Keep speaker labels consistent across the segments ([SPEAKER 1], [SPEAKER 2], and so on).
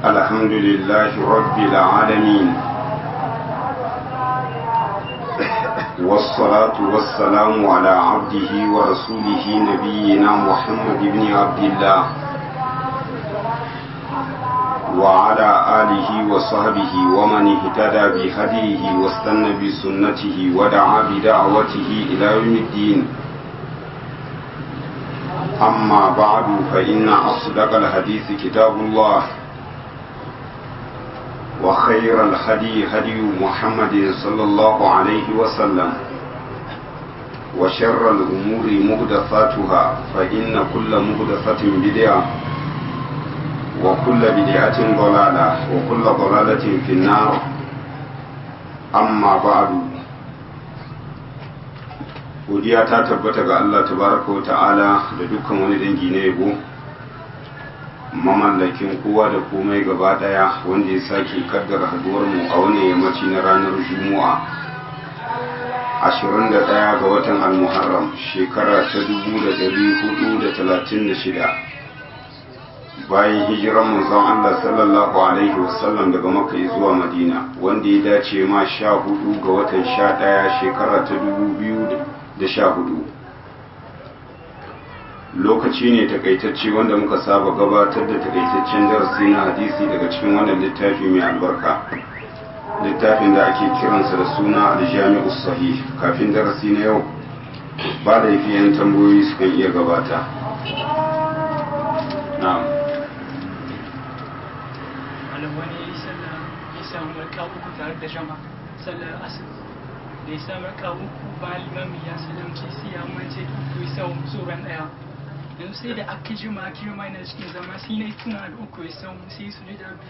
[SPEAKER 1] الحمد لله رب العالمين والصلاة والسلام على عبده ورسوله نبينا محمد بن عبد الله وعلى آله وصحبه ومن اهتدى بهديه واستنى بسنته ودعا بدعوته إلى يوم الدين أما بعد فإن أصدق الحديث كتاب الله وخير الهدي هدي محمد صلى الله عليه وسلم وشر الأمور مهدفاتها فإن كل مهدفة بدعة وكل بدعة ضلالة وكل ضلالة في النار أما بعد godiya ta tabbata ga Allah tabaraka wa ta'ala da dukkan wani dangi na yabo mamallakin kowa da komai gaba daya wanda ya sake kaddara haduwar mu a wani yammaci na ranar juma'a 21 ga watan al-muharram shekara ta 1436 bayan hijiran manzon Allah sallallahu alaihi wasallam daga makka zuwa madina wanda ya dace ma 14 ga watan 11 shekara ta 2000 da sha hudu lokaci ne takaitacce wanda muka saba gabatar da takaitaccen darasi na hadisi daga cikin wannan littafi mai albarka littafin da ake kiransa da suna aljami'u sahih kafin darasi na yau ba da yan tambayoyi sukan iya gabata na'am
[SPEAKER 2] wani ya samu raka uku tare da jama sallar asibiti da ya samu raka uku ba limami ya salamci sai ya mace uku ya samu tsoron daya yanzu sai da aka jima aka jima yana cikin zama sai na tuna da uku ya samu sai su ji dabi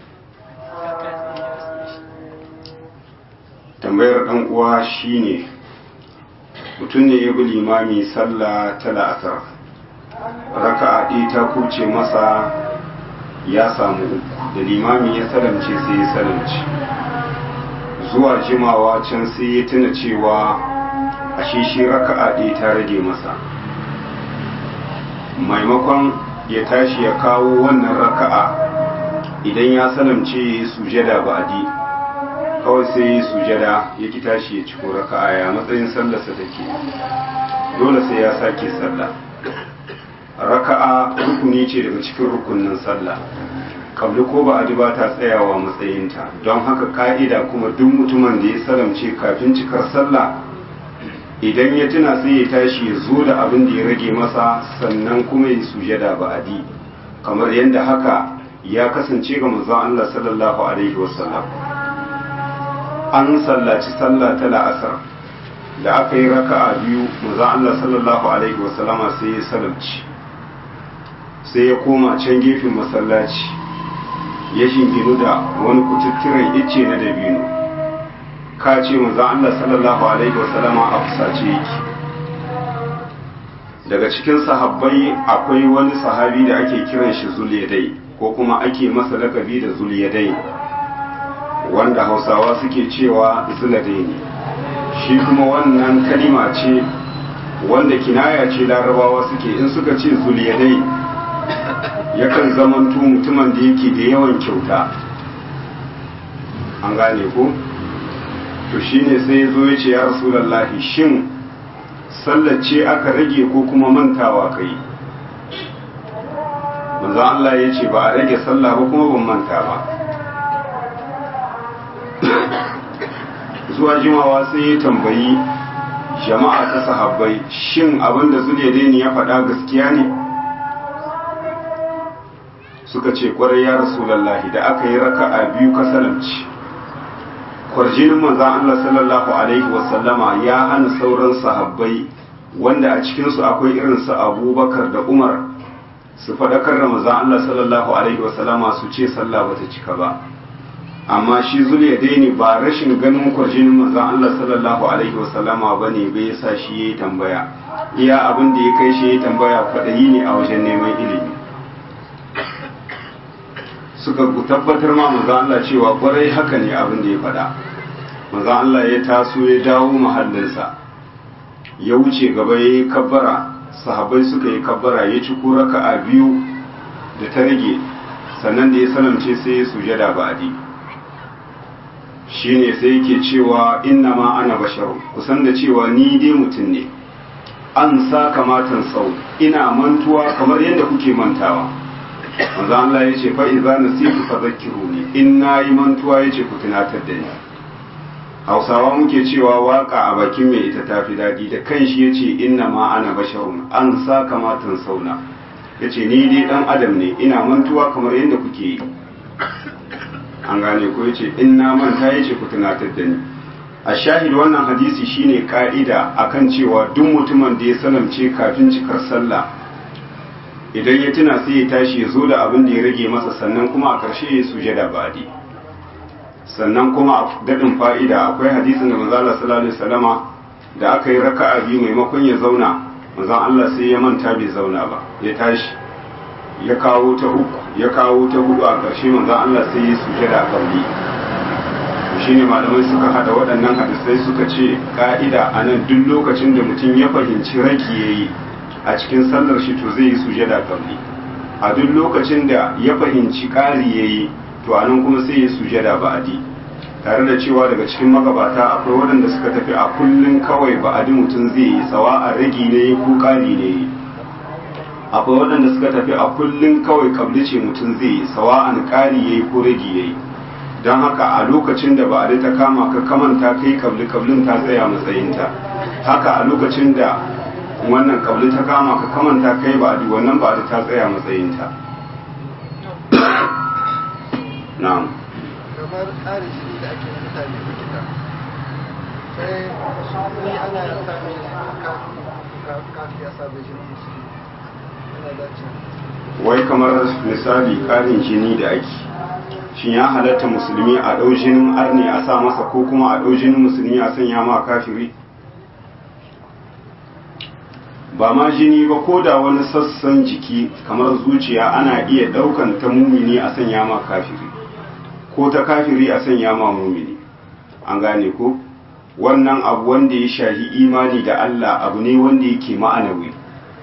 [SPEAKER 1] tambayar dan uwa shine mutum ne ya bi limami sallah ta la'asar raka'a ɗaya ta kuce masa ya samu uku da limami ya salamce sai ya salamce zuwa jimawa can sai ya tuna cewa ashe shi raka'a ɗaya ta rage masa maimakon ya tashi ya kawo wannan raka'a idan ya salamce sujada ba'adi kawai sai ya sujada ya ki tashi ya ciko raka'a ya matsayin sallarsa take dole sai ya sake sallah raka'a rukuni ce daga cikin rukunin sallah kabli ko ba adi ba ta tsayawa matsayinta don haka ka'ida kuma duk mutumin da ya salamce kafin cikar sallah idan ya tuna sai ya tashi ya zo da abin da ya rage masa sannan kuma ya sujada ba adi kamar yadda haka ya kasance ga manzon Allah sallallahu alaihi wasallam an sallaci sallah ta la'asar da aka yi raka'a biyu manzon Allah sallallahu alaihi wasallama sai ya salamci sai ya koma can gefen masallaci ya shinginu da wani kututturen icce na dabino ka ce manzon Allah sallallahu alaihi wasallama a fusace yake daga cikin sahabbai akwai wani sahabi da ake kiran shi zuliyadai ko kuma ake masa lakabi da zuliyadai wanda hausawa suke cewa zuladai ne shi kuma wannan kalima ce wanda kinaya ce larabawa suke in suka ce zuliyadai yakan zamanto mutumin da yake da yawan kyauta an gane ko to shine sai ya zo ya ce ya rasulallahi shin sallace aka rage ko kuma mantawa kai manzo Allah ya ce ba a rage sallah ba kuma ban manta ba zuwa jimawa sai ya tambayi jama'a ta sahabbai shin abinda zuliyadaini ya faɗa gaskiya ne suka ce kwarai ya rasulallahi da aka yi raka'a biyu ka salamci kwarjinin manzan Allah sallallahu alaihi wasallama ya hana sauran sahabbai wanda a cikinsu akwai irin su abubakar da umar su faɗakar da manzan Allah sallallahu alaihi wasallama su ce sallah bata cika ba amma shi zuliya daini ba rashin ganin kwarjinin manzan Allah sallallahu alaihi wasallama ba ne bai sa shi ya yi tambaya iya abin da ya kai shi ya yi tambaya kwaɗayi ne a wajen neman ilimi suka tabbatar ma manzan Allah cewa kwarai haka ne abin da ya faɗa manzan Allah ya taso ya dawo mahallinsa ya wuce gaba ya yi kabbara sahabai suka yi kabbara ya ci raka a biyu da ta rage sannan da ya salamce sai ya sujada ba'adi shine sai yake cewa inna ma ana basharu kusan da cewa ni dai mutum ne an sa kamatan sau ina mantuwa kamar yadda kuke mantawa manzo Allah ya ce fa idza nasitu fadhakkiruni in nayi mantuwa yace ku tunatar da ni Hausawa muke cewa waka a bakin mai ita tafi dadi da kanshi yace inna ma ana basharun an sa kamatan sauna yace ni dai dan adam ne ina mantuwa kamar yadda kuke yi an gane ko yace in na manta yace ku tunatar da ni a shahid wannan hadisi shine ka'ida akan cewa duk mutumin da ya salamce kafin cikar sallah idan ya tuna sai ya tashi ya zo da abin da ya rage masa sannan kuma a ƙarshe ya sujada badi sannan kuma a daɗin fa'ida akwai hadisin da manzo Allah sallallahu alaihi wasallama da aka yi raka'a biyu maimakon ya zauna manzon Allah sai ya manta bai zauna ba ya tashi ya kawo ta uku ya kawo ta hudu a ƙarshe manzon Allah sai ya sujada a kauli shine malamai suka hada waɗannan hadisai suka ce ka'ida a nan duk lokacin da mutum ya fahimci raki ya yi a cikin sallar shi to zai yi sujada kabli a duk lokacin da ya fahimci ƙari ya yi to a nan kuma sai ya sujada ba'adi tare da cewa daga cikin magabata akwai waɗanda suka tafi a kullum kawai ba'adi mutum zai yi sawa a ragi ne ko ƙari ne akwai waɗanda suka tafi a kullum kawai kabli ce mutum zai yi sawa an ƙari ya yi ko ragi ya yi don haka a lokacin da ba a ta kama ka kamanta kai kabli kablin ta tsaya matsayinta haka a lokacin da wannan kabli ta kama ka kamanta kai ba a wannan ba a ta tsaya matsayinta na'am
[SPEAKER 3] kamar tsarin shi da ake mutane likita sai ni ana sami kafi ya sabe jini shi yana dace
[SPEAKER 1] wai kamar misali ƙarin jini da ake shin ya halatta musulmi a ɗau jinin arni a sa masa ko kuma a ɗau jinin musulmi a sanya ma kafiri ba ma jini ba ko da wani sassan jiki kamar zuciya ana iya ɗaukan ta mumini a sanya ma kafiri ko ta kafiri a sanya ma mumini an gane ko wannan abu wanda ya shahi imani da Allah abu ne wanda yake ma'anawi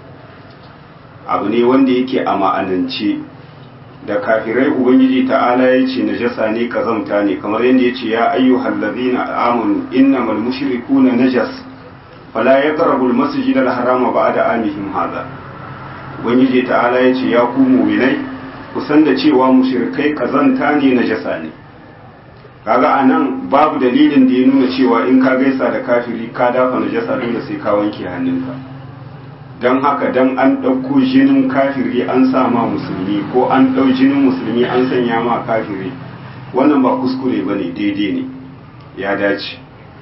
[SPEAKER 1] abu ne wanda yake a ma'anance da kafirai ubangiji ta'ala ya ce najasa ne kazamta ne kamar yadda ya ce ya ayyuhal ladina amanu innamal mushrikuna najas fala yaqrabu al-masjid al-harama ba'da amihim hadha ubangiji ta'ala ya ce ya ku mu'minai ku san da cewa mushrikai kazanta ne najasa ne kaga anan babu dalilin da ya nuna cewa in ka gaisa da kafiri ka dafa najasa dole sai ka wanke hannunka don haka don an ɗauko jinin kafiri an sa ma musulmi ko an ɗau jinin musulmi an sanya ma kafiri wannan ba kuskure ba ne daidai ne ya dace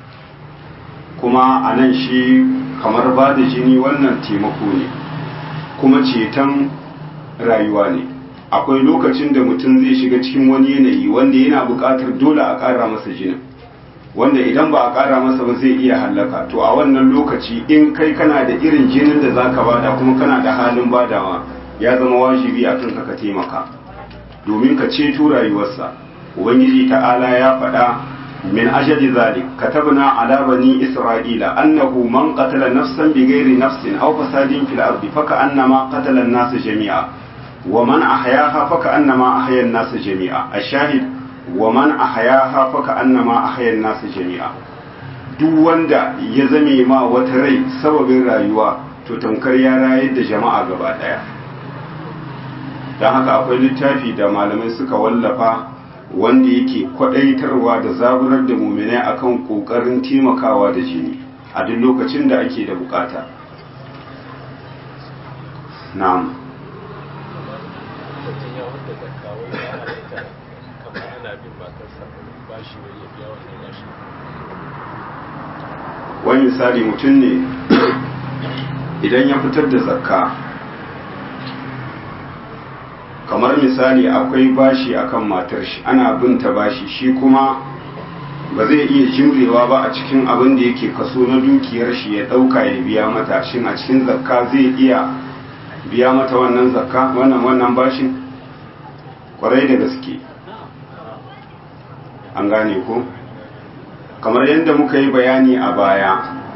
[SPEAKER 1] kuma a nan shi kamar ba da jini wannan taimako ne kuma ceton rayuwa ne akwai lokacin da mutum zai shiga cikin wani yanayi wanda yana buƙatar dole a ƙara masa jinin wanda idan ba a ƙara masa ba zai iya hallaka to a wannan lokaci in kai kana da irin jinin da zaka bada kuma kana da halin badawa ya zama wajibi a kanka ka taimaka domin ka ceto rayuwarsa ubangiji ta'ala ya faɗa min ajali zalik katabna ala bani isra'ila annahu man qatala nafsan bighairi nafsin aw fasadin fil ardi faka annama qatala an-nas jami'a wa man ahyaha faka annama ahya an-nas jami'a ash-shahid wa man ahyaha fa annama ahya an-nas jami'a duk wanda ya zame ma wata rai sababin rayuwa to tamkar ya rayar da jama'a gaba daya dan haka akwai littafi da malamai suka wallafa wanda yake kwadaitarwa da zaburar da muminai akan kokarin taimakawa da jini a duk lokacin da ake da bukata na'am wani misali mutum ne idan ya fitar da zakka kamar misali akwai bashi akan matar shi ana bin ta bashi shi kuma ba zai iya jimrewa ba a cikin abin da yake kaso na dukiyar shi ya dauka ya biya mata shin a cikin zakka zai iya biya mata wannan zakka wannan wannan bashin kwarai da gaske an gane ko kamar yadda muka yi bayani a baya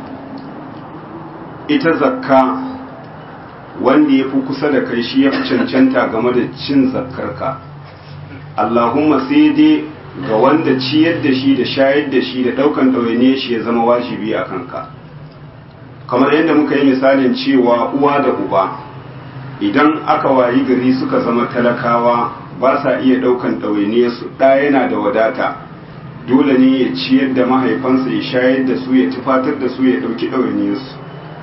[SPEAKER 1] ita zakka wanda ya fi kusa da kai shi ya fi cancanta game da cin zakkarka Allahumma sai dai ga wanda ciyar da shi da shayar da shi da ɗaukan ɗawainiyar shi ya zama wajibi a kanka kamar yadda muka yi misalin cewa uwa da uba idan aka wayi gari suka zama talakawa ba sa iya ɗaukan ɗawainiyarsu ɗa yana da wadata dole ne ya ciyar da mahaifansa ya shayar da su ya tufatar da su ya ɗauki ɗawainiyarsu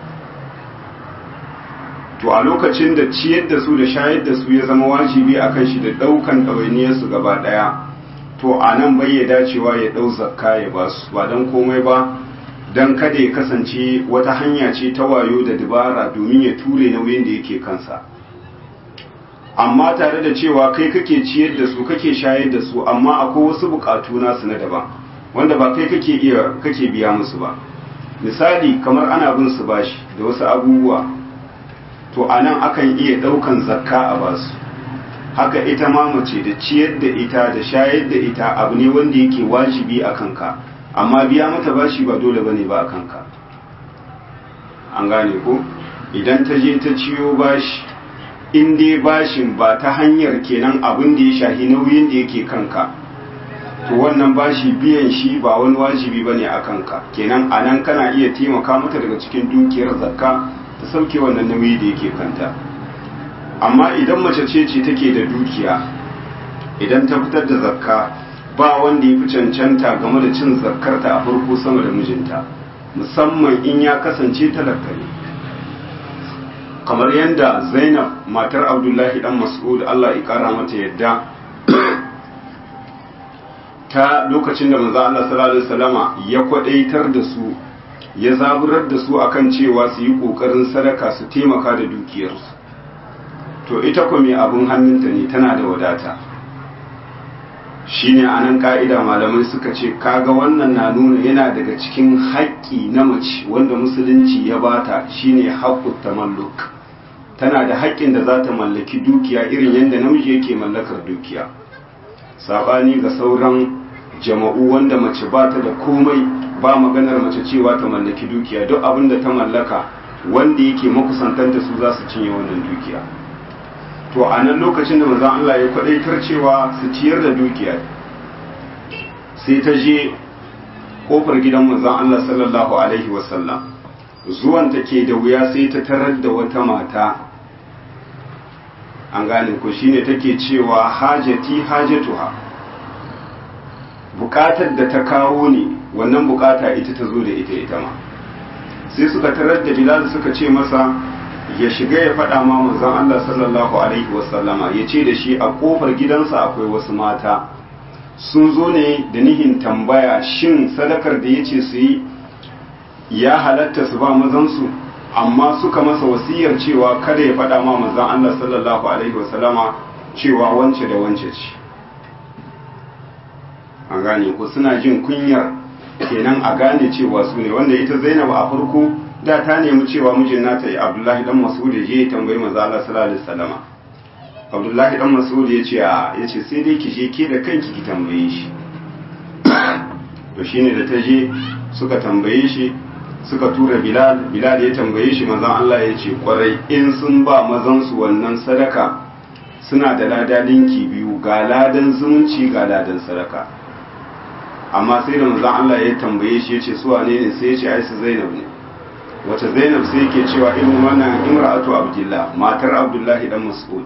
[SPEAKER 1] to a lokacin da ciyar da su da shayar da su ya zama wajibi a kan shi da ɗaukan ɗawainiyarsu gaba ɗaya to a nan bai ya dacewa ya ɗau zakka ya ba su ba don komai ba don kada ya kasance wata hanya ce ta wayo da dabara domin ya ture nauyin da yake kansa amma tare da cewa kai kake ciyar da su kake shayar da su amma akwai wasu bukatu nasu na daban wanda ba kai kake iya kake biya musu ba misali kamar ana bin su bashi da wasu abubuwa to anan akan iya daukan zakka a basu haka ita ma mace da ciyar da ita da shayar da ita abu ne wanda yake wajibi a kanka amma biya mata bashi ba dole bane ba a kanka an gane ko idan ta je ta ciyo bashi in dai bashin ba ta hanyar kenan abin da ya shahi nauyin da yake kanka to wannan bashi biyan shi ba wani wajibi bane a kanka kenan a nan kana iya taimaka mata daga cikin dukiyar zakka ta sauke wannan nauyi da yake kanta amma idan mace ce ce take da dukiya idan ta fitar da zakka ba wanda ya fi cancanta game da cin zakkarta a farko sama da mijinta musamman in ya kasance talaka ne kamar yadda zainab matar abdullahi dan mas'ud allah ya kara mata yadda ta lokacin da manzo Allah sallallahu alaihi wasallama ya kwadaitar da su ya zaburar da su akan cewa su yi kokarin sadaka su taimaka da dukiyarsu to ita ko mai abun hannunta ne tana da wadata shine anan ka'ida malamai suka ce kaga wannan na nuna yana daga cikin haƙƙi na mace wanda musulunci ya bata shine haƙƙut tamalluk tana da haƙƙin da za ta mallaki dukiya irin yadda namiji yake mallakar dukiya saɓani ga sauran jama'u wanda mace ba ta da komai ba maganar mace cewa ta mallaki dukiya duk abin da ta mallaka wanda yake makusantanta su za su cinye wannan dukiya to a nan lokacin da manzon Allah ya kwadaitar cewa su ciyar da dukiya sai ta je kofar gidan manzon Allah sallallahu alaihi wasallam zuwan ta ke da wuya sai ta tarar da wata mata an gane ko shine take cewa hajati hajatuha bukatar da ta kawo ne wannan bukata ita ta zo da ita ita ma sai suka tarar da bilal suka ce masa ya shiga ya faɗa ma manzon Allah sallallahu alaihi wasallama ya ce da shi a kofar gidansa akwai wasu mata sun zo ne da nihin tambaya shin sadakar da ya ce su yi ya halatta su ba mazansu amma suka masa wasiyar cewa kada ya faɗa ma manzon Allah sallallahu alaihi wasallama cewa wance da wance ce an gane ko suna jin kunyar kenan a gane cewa su ne wanda ita Zainab a farko da ta nemi cewa mijin nata ya Abdullahi dan Mas'ud ya je ya tambayi manzo Allah sallallahu alaihi wasallama Abdullahi dan Mas'ud ya ce a ya ce sai dai ki je ke da kanki ki tambaye shi to shine da ta je suka tambaye shi suka tura Bilal Bilal ya tambaye shi manzon Allah ya ce kwarai in sun ba mazan su wannan sadaka suna da lada linki biyu ga ladan zumunci ga ladan sadaka amma sai da manzon Allah ya tambaye shi ya ce su wane ne sai ya ce ai su Zainab ne wace Zainab sai yake cewa irin wannan imra'atu Abdullah matar Abdullahi dan Mas'ud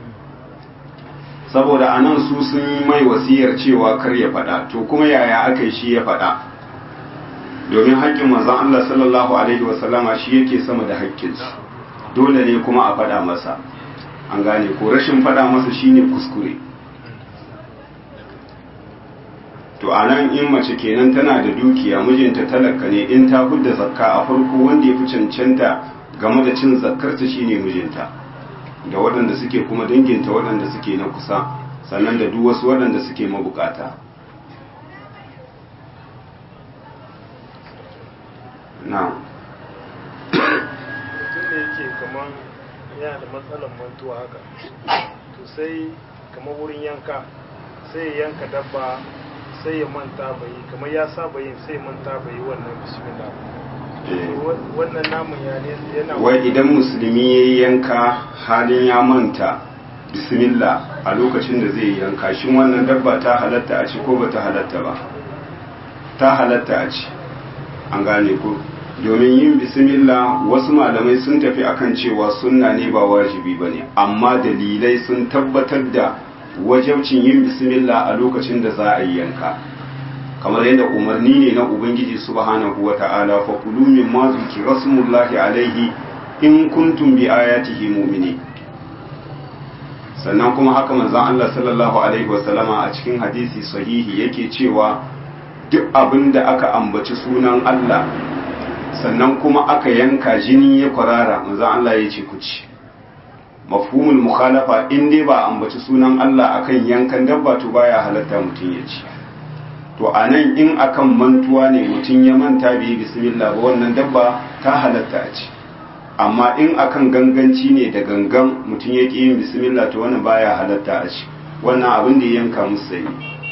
[SPEAKER 1] saboda anan su sun yi mai wasiyar cewa kar ya faɗa to kuma yaya aka yi shi ya faɗa domin haƙƙin manzon Allah sallallahu alaihi wasallama shi yake sama da haƙƙinsu dole ne kuma a faɗa masa an gane ko rashin faɗa masa shine kuskure to a nan in mace kenan tana da dukiya mijinta talaka ne in ta hudda zakka a farko wanda ya fi cancanta game da cin zakkarta shine mijinta da waɗanda suke kuma danginta waɗanda suke na kusa sannan da duk wasu waɗanda suke mabukata na
[SPEAKER 4] mutum da yake kamar yana da matsalar mantuwa haka to sai kamar wurin yanka sai ya yanka dabba sai ya manta bai kamar ya saba yin sai manta bai wannan bismillah wannan namun ya ne yana
[SPEAKER 1] wai idan musulmi ya yi yanka halin ya manta bismillah a lokacin da zai yanka shin wannan dabba ta halatta a ci ko ba ta halatta ba ta halatta a ci an gane ko domin yin bismillah wasu malamai sun tafi akan cewa sunna ne ba wajibi ba ne amma dalilai sun tabbatar da wajabcin yin bismillah a lokacin da za a yi yanka kamar yadda umarni ne na ubangiji subhanahu wa ta'ala fa kulu mimma zikra rasulullahi alaihi in kuntum bi ayatihi mu'minin sannan kuma haka manzon Allah sallallahu alaihi wasallama a cikin hadisi sahihi yake cewa duk abin da aka ambaci sunan Allah sannan kuma aka yanka jini ya kwarara manzon Allah ya ce ku ci mafhumul mukhalafa in dai ba ambaci sunan Allah akan yankan dabba to baya halatta mutum ya ci to anan in akan mantuwa ne mutum ya manta bai bismillah ba wannan dabba ta halatta a ci amma in akan ganganci ne da gangan mutum ya ƙi yin bismillah to wannan baya halatta a ci wannan abin da ya yanka musu sai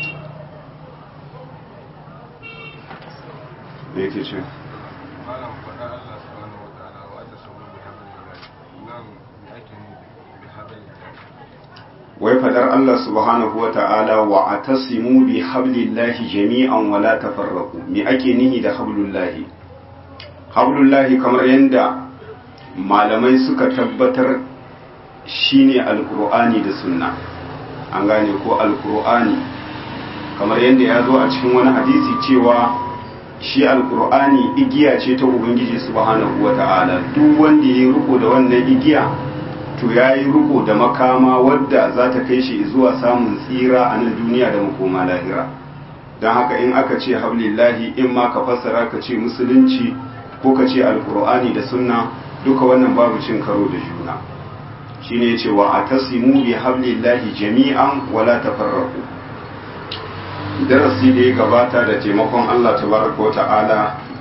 [SPEAKER 1] me yake ce
[SPEAKER 5] malam faɗa Allah subhanahu wa ta'ala wa ta sabu bi hablillah nan me ake ni bi hablillah
[SPEAKER 1] wai fadar Allah subhanahu wa ta'ala wa atasimu bi hablillahi jami'an wa la tafarraqu me ake nihi da hablullahi hablullahi kamar yanda malamai suka tabbatar shine alkur'ani da sunna an gane ko alkur'ani kamar yadda ya zo a cikin wani hadisi cewa shi alkur'ani igiya ce ta ubangiji subhanahu wata'ala duk wanda ya yi riko da wannan igiya to ya yi riko da makama wadda za ta kai shi zuwa samun tsira a nan duniya da makoma lahira don haka in aka ce hablillahi in ma ka fassara ka ce musulunci ko ka ce alkur'ani da sunna duka wannan babu cin karo da juna shine yace wa atasimu bi hablillahi jami'an wala tafarraqu darasi da ya gabata da taimakon Allah tabaraka wa ta'ala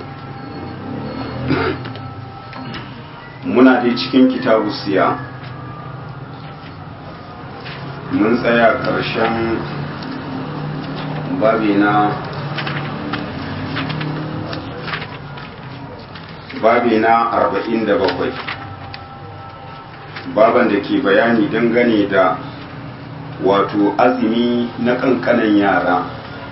[SPEAKER 1] muna dai cikin kitabu siya mun tsaya ƙarshen babi na babi na arba'in da bakwai baban da ke bayani dangane da wato azumi na kankanan yara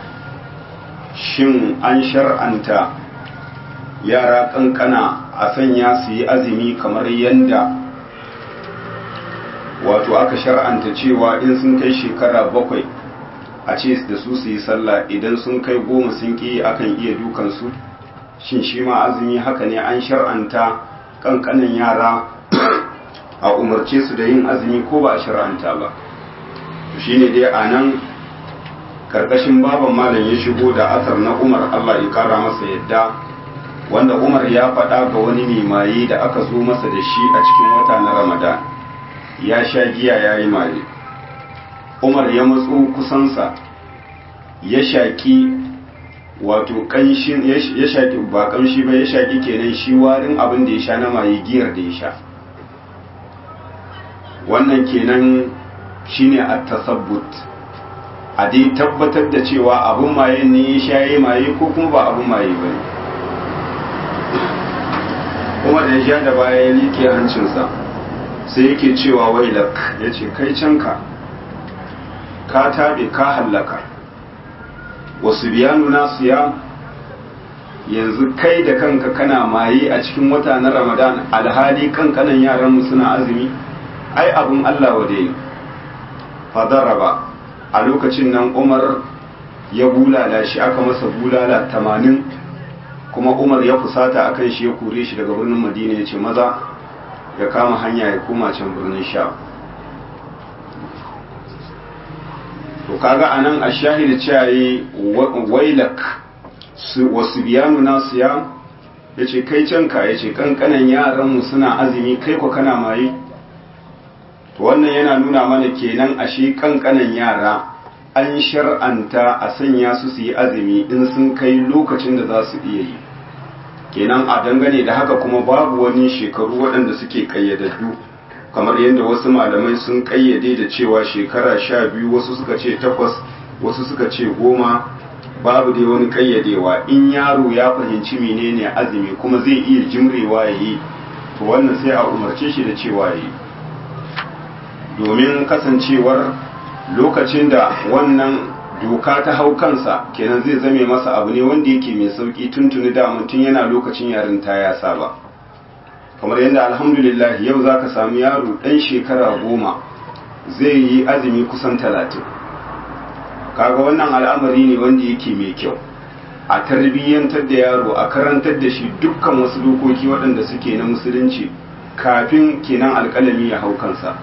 [SPEAKER 1] shin an shar'anta yara kankana a sanya su yi azumi kamar yadda wato aka shar'anta cewa in sun kai shekara bakwai a ce da su su yi sallah idan sun kai goma sun ƙi akan iya dukansu shin shi ma azumi haka ne an shar'anta kankanan yara a umarce su da yin azumi ko ba a shar'anta ba shi ne dai a nan karkashin baban malam ya shigo da asar na umar allah ya kara masa yadda wanda umar ya faɗa ga wani nemaye da aka zo masa da shi a cikin wata na ramadan ya sha giya ya yi maye umar ya matso kusansa ya shaƙi wato ƙanshin ya shaƙi ba ƙanshi ba ya shaƙi kenan shi warin abin da ya sha na maye giyar da ya sha wannan kenan shine at-tasabbut a dai tabbatar da cewa abin maye ne ya shaye maye ko kuma ba abin maye ba kuma da ya sha da baya ya liƙe hancinsa sai yake cewa wailak ya ce kai canka ka taɓe ka hallaka wasu biyanu nasu ya yanzu kai da kanka kana maye a cikin wata na ramadan alhali kankanan yaranmu suna azumi ai abin allah wa dai fadaraba a lokacin nan umar ya bulala shi aka masa bulala tamanin kuma umar ya fusata akan shi ya kore shi daga birnin madina ya ce maza ya kama hanya ya koma can birnin sha to kaga anan a shahida cewa wailak wasu biyanu nasu ya ya ce kai canka ya ce kankanan yaranmu suna azumi kai kwa kana maye to wannan yana nuna mana kenan ashe kankanan yara an shar'anta a sanya su su yi azumi in sun kai lokacin da za su iya yi kenan a dangane da haka kuma babu wani shekaru waɗanda suke ƙayyadaddu kamar yadda wasu malamai sun ƙayyade da cewa shekara sha biyu wasu suka ce takwas wasu suka ce goma babu dai wani ƙayyadewa in yaro ya fahimci menene azumi kuma zai iya jimrewa ya yi to wannan sai a umarce shi da cewa ya yi domin kasancewar lokacin da wannan doka ta hau kansa kenan zai zame masa abu ne wanda yake mai sauki tuntuni da mutum yana lokacin yarinta ya saba kamar yadda alhamdulillah yau za ka samu yaro ɗan shekara goma zai yi azumi kusan talatin kaga wannan al'amari ne wanda yake mai kyau a tarbiyyantar da yaro a karantar da shi dukkan wasu dokoki waɗanda suke na musulunci kafin kenan alƙalami ya hau kansa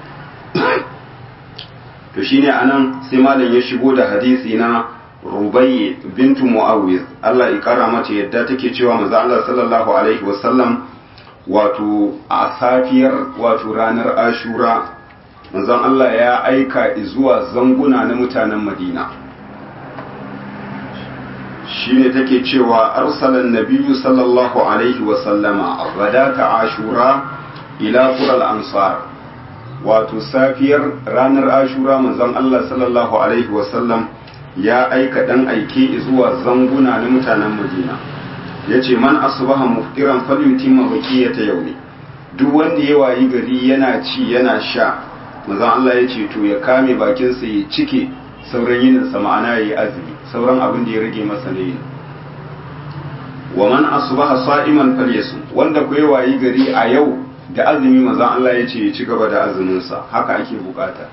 [SPEAKER 1] to shine anan sai malam ya shigo da hadisi na rubayye bintu muawiz Allah ya kara mata yadda take cewa manzo Allah sallallahu alaihi wasallam wato a safiyar wato ranar ashura manzon Allah ya aika zuwa zanguna na mutanen Madina shine take cewa arsalan nabiyyu sallallahu alaihi wasallama ghadata ashura ila qural ansar wato safiyar ranar ashura manzon Allah sallallahu alaihi wasallam ya aika dan aike zuwa zanguna na mutanen Madina yace man asbaha muftiran falyutimma baqiyata yawmi duk wanda ya wayi gari yana ci yana sha manzon Allah yace to ya kame bakin sa ya cike sauran yinin sa ma'ana yayi azumi sauran abin da ya rage masa ne wa man asbaha sa'iman falyasum wanda ku ya wayi gari a yau da azumi manzon Allah ya ce ya ci gaba da azuminsa haka ake bukata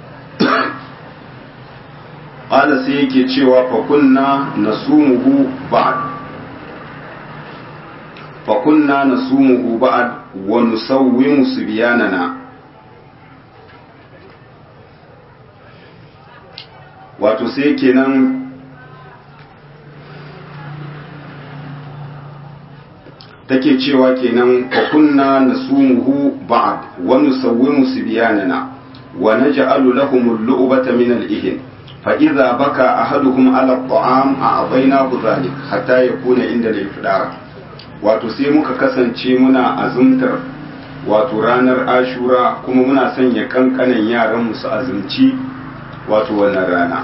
[SPEAKER 1] ƙala sai yake cewa fakunna na sumuhu ba'ad fakunna na sumuhu ba'ad wa nusawwimu subyanana wato sai kenan take cewa kenan fa kunna nasumuhu ba'd wa nusawwimu sibyanana wa naj'alu lahum al-lu'bata min al-ihn fa idza baka ahaduhum ala at-ta'am a'taynahu dhalik hatta yakuna inda al-ifdar wato sai muka kasance muna azumtar wato ranar ashura kuma muna sanya kankanan yaran mu su azumci wato wannan rana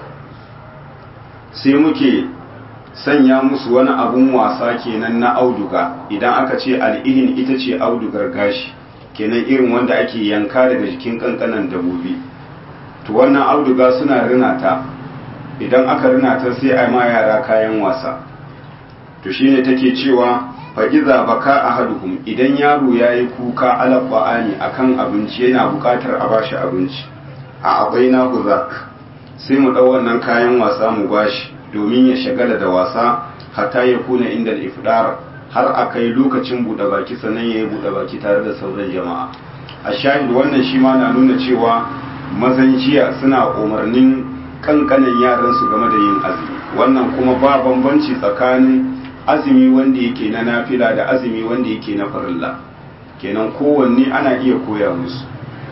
[SPEAKER 1] sai muke sanya musu wani abun wasa kenan na auduga idan aka ce al'ihin ita ce audugar gashi kenan irin wanda ake yanka daga jikin kankanan dabobi to wannan auduga suna rina ta idan aka rina ta sai a ma yara kayan wasa to shine take cewa fa iza baka ahaduhum idan yaro yayi kuka ala ba'ani akan abinci yana bukatar a bashi abinci a abaina huzak sai mu dau wannan kayan wasa mu bashi domin ya shagala da wasa hatta ya kuna inda ifdar har a kai lokacin buɗe baki sannan ya yi buɗe baki tare da sauran jama'a a shahid wannan shi ma na nuna cewa mazan jiya suna umarnin kankanin yaran su game da yin azumi wannan kuma ba bambanci tsakanin azumi wanda yake na nafila da azumi wanda yake na farilla kenan kowanne ana iya koya musu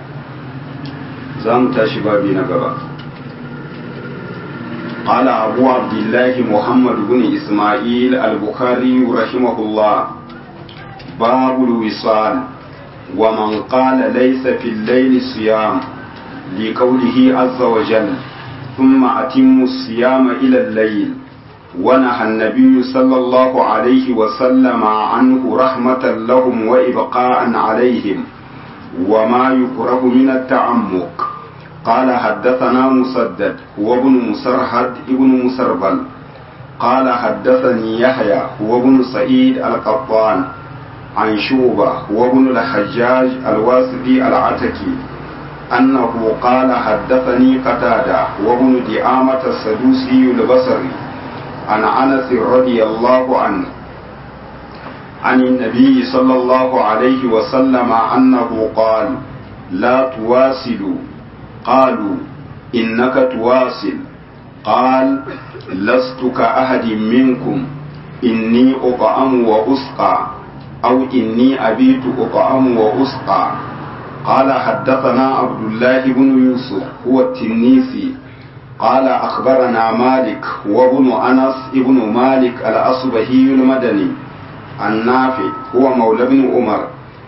[SPEAKER 1] za mu tashi babi na gaba قال أبو عبد الله محمد بن إسماعيل البخاري رحمه الله باب الوصال ومن قال ليس في الليل صيام لقوله عز وجل ثم أتم الصيام إلى الليل ونهى النبي صلى الله عليه وسلم عنه رحمة لهم وإبقاء عليهم وما يكره من التعمق قال حدثنا مسدد هو ابن مسرهد ابن مسربل قال حدثني يحيى هو ابن سعيد القطان عن شوبة هو ابن الحجاج الواسطي العتكي أنه قال حدثني قتادة وابن دعامة السدوسي البصري عن أنس رضي الله عنه عن النبي صلى الله عليه وسلم أنه قال لا تواصلوا قالوا إنك تواصل قال لست كأحد منكم إني أطعم وأسقى أو إني أبيت أطعم وأسقى قال حدثنا عبد الله بن يوسف هو التنيسي قال أخبرنا مالك وابن أنس ابن مالك الأصبهي المدني النافع هو مولى بن عمر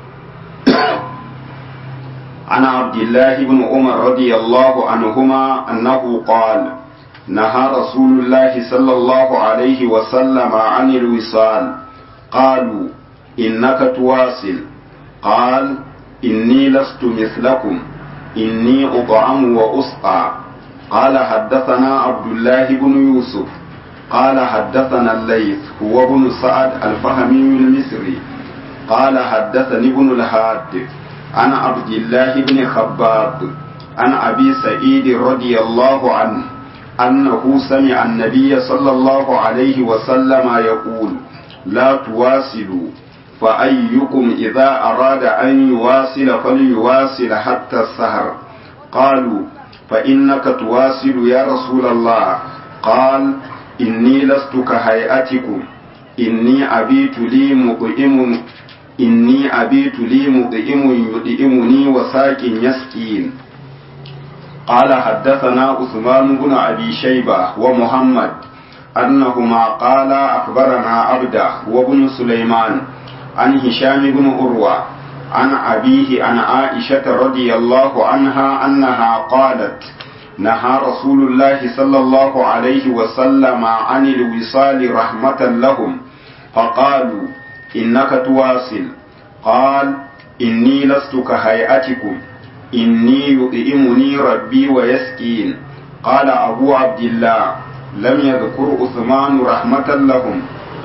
[SPEAKER 1] عن عبد الله بن عمر رضي الله عنهما أنه قال نهى رسول الله صلى الله عليه وسلم عن الوصال قالوا إنك تواصل قال إني لست مثلكم إني أطعم وأسقى قال حدثنا عبد الله بن يوسف قال حدثنا الليث هو ابن سعد الفهمي المصري قال حدثني ابن الهاد عن عبد الله بن خباب عن أبي سعيد رضي الله عنه أنه سمع النبي صلى الله عليه وسلم يقول لا تواصلوا فأيكم إذا أراد أن يواصل فليواصل حتى السهر قالوا فإنك تواصل يا رسول الله قال إني لست كهيئتكم إني أبيت لي مطعم إني أبيت لي مطعم يطعمني وساق يسقين قال حدثنا عثمان بن أبي شيبة ومحمد أنهما قال أخبرنا عبده وابن سليمان عن هشام بن أروى عن أبيه عن عائشة رضي الله عنها أنها قالت نهى رسول الله صلى الله عليه وسلم عن الوصال رحمة لهم فقالوا إنك تواصل قال إني لست كهيئتكم إني يطعمني ربي ويسكين قال أبو عبد الله لم يذكر عثمان رحمة لهم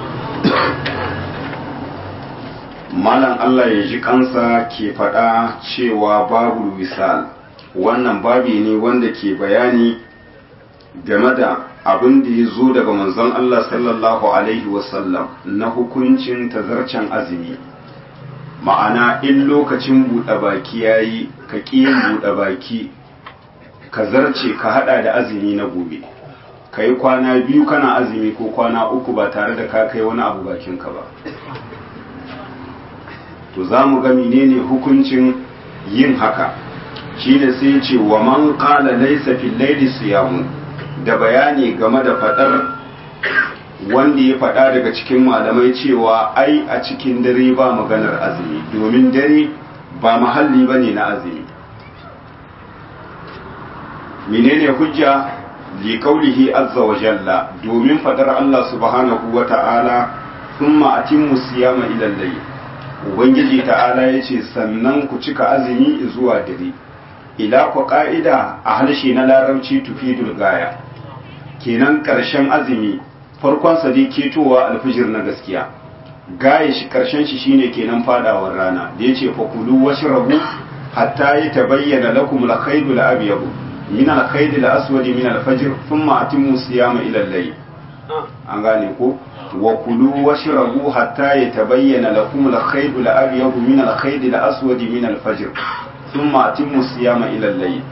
[SPEAKER 1] malam Allah ya ji kansa ke faɗa cewa babu wisal wannan babi ne wanda ke bayani game da abin da ya zo daga manzon Allah sallallahu alaihi wasallam na hukuncin tazarcen azumi ma'ana in lokacin buɗe baki ya yi ka ƙiyin buɗe baki ka zarce ka haɗa da azumi na gobe ka yi kwana biyu kana azumi ko kwana uku ba tare da ka kai wani abu bakinka ba to za mu ga menene hukuncin yin haka shi ne sai ce wa man qala laysa fil layli siyamu da bayani game da fadar wanda ya fada daga cikin malamai cewa ai a cikin dare ba maganar azumi domin dare ba mahalli bane na azumi menene hujja li qawlihi azza wa jalla domin fadar Allah subhanahu wa ta'ala thumma atimmu siyama ila al-layl ubangiji ta'ala ya ce sannan ku cika azumi zuwa dare ila ku ka'ida a harshe na larabci tufidul gaya kenan karshen azumi farkon sa dai ketowa alfijir na gaskiya gaya shi karshen shi shine kenan fadawar rana da yace fa kulu washrabu hatta yatabayyana lakum al-khaydul abyad min al-khayd al-aswad min al-fajr thumma atimmu siyama ila al-layl an gane ko وكلوا واشربوا حتى يتبين لكم الخيط الأبيض من الخيط الأسود من الفجر ثم أتموا الصيام إلى الليل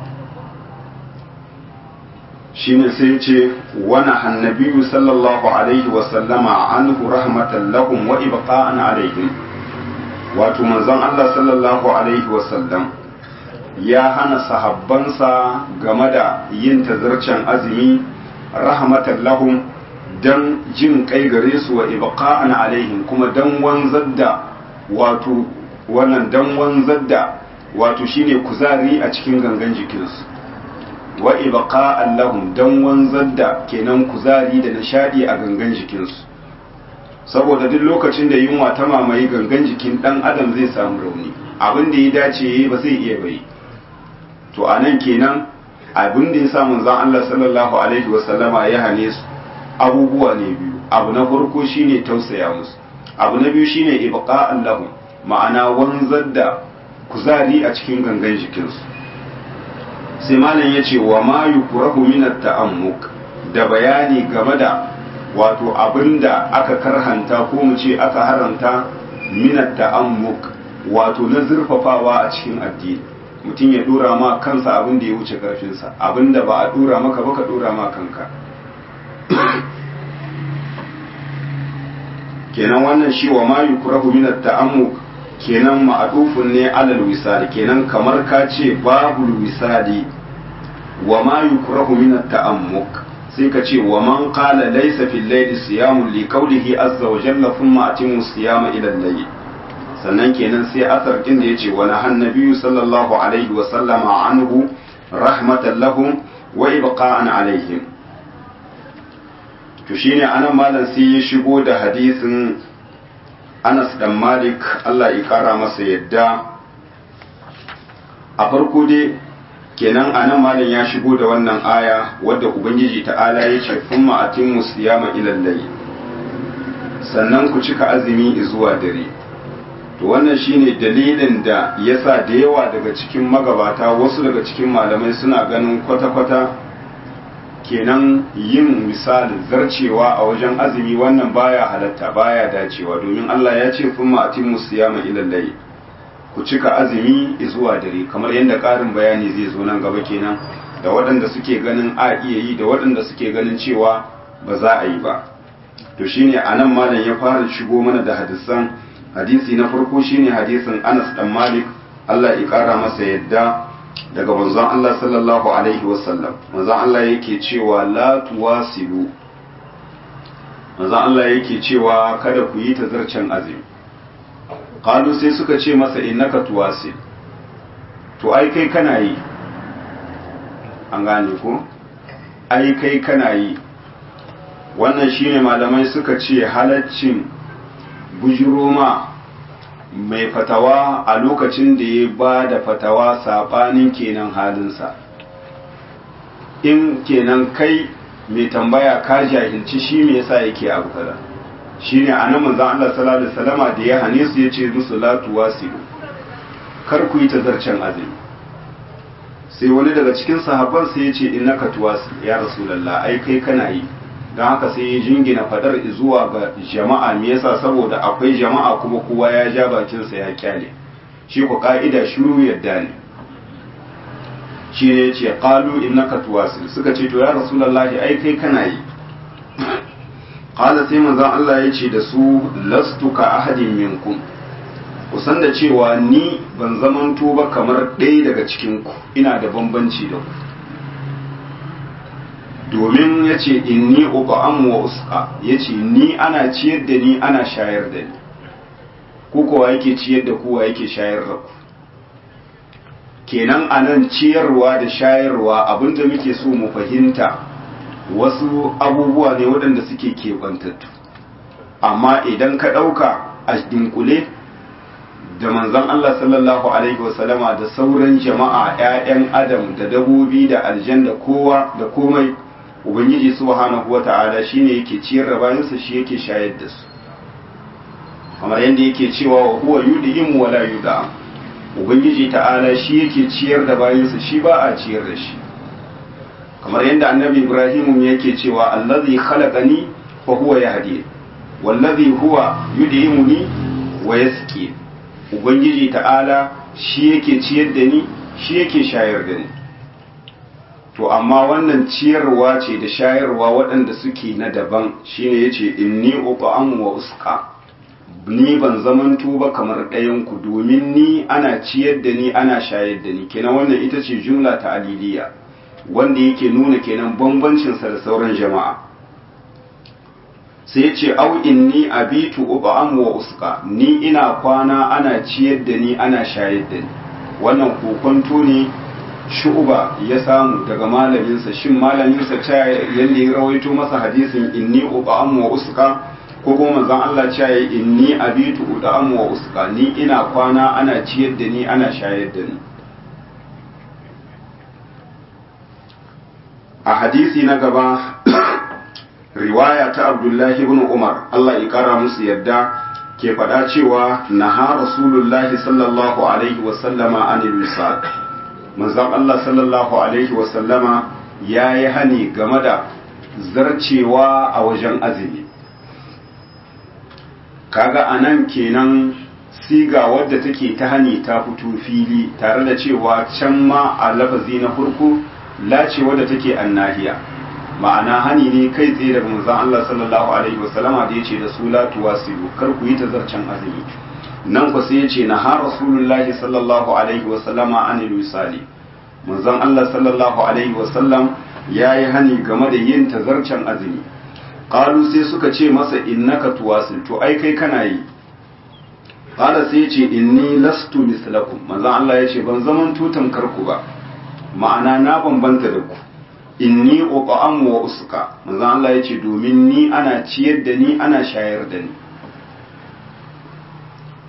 [SPEAKER 1] shine sai ce wani annabiyu sallallahu alaihi wasallama anhu rahmatan lahum wa ibqa'an alaihim wato manzon Allah sallallahu alaihi wasallam ya hana sahabbansa game da yin tazarcen azumi rahmatan lahum dan jin kai gare su wa ibqa'an alaihim kuma dan wanzar da wato wannan dan wanzar da wato shine kuzari a cikin gangan jikinsu wa ibqa'an lahum dan wanzar da kenan kuzari da nishadi a gangan jikinsu saboda duk lokacin da yunwa ta mamaye gangan jikin dan adam zai samu rauni abin da ya dace yayi ba zai iya bai to anan kenan abin da ya sa manzon Allah sallallahu alaihi wasallama ya hane su abubuwa ne biyu abu na farko shine tausaya musu abu na biyu shine ibqa'an lahum ma'ana wanzar da kuzari a cikin gangan jikinsu sai malam ya ce wa ma yukrahu min at-ta'ammuk da bayani game da wato abinda aka karhanta ko mu ce aka haramta min at-ta'ammuk wato na zurfafawa a cikin addini mutum ya dora ma kansa abin da ya wuce karfinsa abinda ba a dora maka ba ka dora ma kanka kenan wannan shi wa ma yukrahu min at-ta'ammuk kenan ma'adufun ne alal wisali kenan kamar ka ce babu wisali wa ma yukrahu min at-ta'ammuk sai ka ce wa man qala laysa fil layli siyamun li qawlihi azza wa jalla thumma atimu siyama ila al-layl sannan kenan sai asar din da yace wa nahan nabiyyu sallallahu alaihi wa sallama anhu rahmatan lahum wa ibqa'an alaihim to shine anan malam sai ya shigo da hadisin Anas dan Malik Allah ya kara masa yadda a farko dai kenan anan malam ya shigo da wannan aya wadda ubangiji ta'ala ya ce thumma atimmu siyama ila layl sannan ku cika azumi zuwa dare to wannan shine dalilin da yasa da yawa daga cikin magabata wasu daga cikin malamai suna ganin kwata-kwata kenan yin misali zarcewa a wajen azumi wannan baya halatta baya dacewa domin Allah ya ce thumma atimmu siyama ila layl ku cika azumi zuwa dare kamar yadda ƙarin bayani zai zo nan gaba kenan da waɗanda suke ganin a iya yi da waɗanda suke ganin cewa ba za a yi ba to shine anan malam ya fara shigo mana da hadisan hadisi na farko shine hadisin Anas dan Malik Allah ya kara masa yadda daga manzon Allah sallallahu alaihi wasallam manzon Allah yake cewa la tuwasilu manzon Allah yake cewa kada ku yi tazarcen azumi qalu sai suka ce masa innaka tuwasil to ai kai kana yi an gane ko ai kai kana yi wannan shine malamai suka ce halaccin bujiroma mai fatawa a lokacin da ya ba da fatawa saɓanin kenan halinsa in kenan kai mai tambaya ka jahilci shi me yasa yake abu kaza shine anan manzon Allah sallallahu alaihi wasallama da ya hane su yace musu la tuwasilu kar ku yi tazarcen azumi sai wani daga cikin sahabban sai yace innaka tuwasil ya rasulullah ai kai kana yi don haka sai ya jingina fadar zuwa ga jama'a me yasa saboda akwai jama'a kuma kowa ya ja bakinsa ya kyale shi ku ka'ida shiru yadda ne shi ne ce qalu innaka tuwasil suka ce to ya rasulullahi ai kai kana yi qala sai manzon Allah ya ce da su lastu ka ahadin minkum kusan da cewa ni ban zamanto ba kamar ɗaya daga cikin ku ina da bambanci da ku domin ya ce inni uqa'am wa usqa ya ce ni ana ciyar da ni ana shayar da ni ku kowa yake ciyar da kowa yake shayar da ku kenan anan ciyarwa da shayarwa abinda muke so mu fahimta wasu abubuwa ne waɗanda suke keɓantattu amma idan ka ɗauka a dinkule da manzon Allah sallallahu alaihi wasallama da sauran jama'a 'ya'yan adam da dabobi da aljanna kowa da komai ubangiji subhanahu wata'ala shine yake ciyar da bayansa shi yake shayar da su kamar yadda yake cewa wa huwa yud'im wa la yud'am ubangiji ta'ala shi yake ciyar da bayansa shi ba a ciyar da shi kamar yadda annabi ibrahim yake cewa allazi khalaqani fa huwa yahdi wallazi huwa yud'imuni wa yasqi ubangiji ta'ala shi yake ciyar da ni shi yake shayar da ni to amma wannan ciyarwa ce da shayarwa waɗanda suke na daban shine yace inni uqam wa usqa ni ban zamanto ba kamar ɗayan ku domin ni ana ciyar da ni ana shayar da ni kenan wannan ita ce jumla ta aliliya wanda yake nuna kenan bambancin sa da sauran jama'a sai yace au inni abitu uqam wa usqa ni ina kwana ana ciyar da ni ana shayar da ni wannan kokonto ne shu'uba ya samu daga malaminsa shin malaminsa ta yadda ya rawaito masa hadisin inni uqam wa usqa ko kuma manzon Allah ta yi inni abitu uqam wa usqa ni ina kwana ana ciyar da ni ana shayar da ni a hadisi na gaba riwaya ta Abdullahi ibn Umar Allah ya kara musu yadda ke faɗa cewa naha rasulullahi sallallahu alaihi wa sallama anil wisaq manzon Allah sallallahu Alaihi wasallama ya yi hani game da zarcewa a wajen azumi kaga a nan kenan siga wadda take ta hani ta fito fili tare da cewa can ma a lafazi na farko lace wadda take annahiya ma'ana hani ne kai tsaye daga manzon Allah sallallahu alaihi wasallama da yace da su la tuwasilu kar ku yi ta zarcen azumi nan ku sai yace na ha rasulullahi sallallahu alaihi wasallama anil wisali manzon Allah sallallahu alaihi wasallam yayi hani game da yin tazarcen azumi qalu sai suka ce masa innaka tuwasil to ai kai kana yi qala sai yace inni lastu mislakum manzon Allah yace ban zaman tutan karku ba ma'ana na bambanta da ku inni uqam wa usqa manzon Allah yace domin ni ana ciyar da ni ana shayar da ni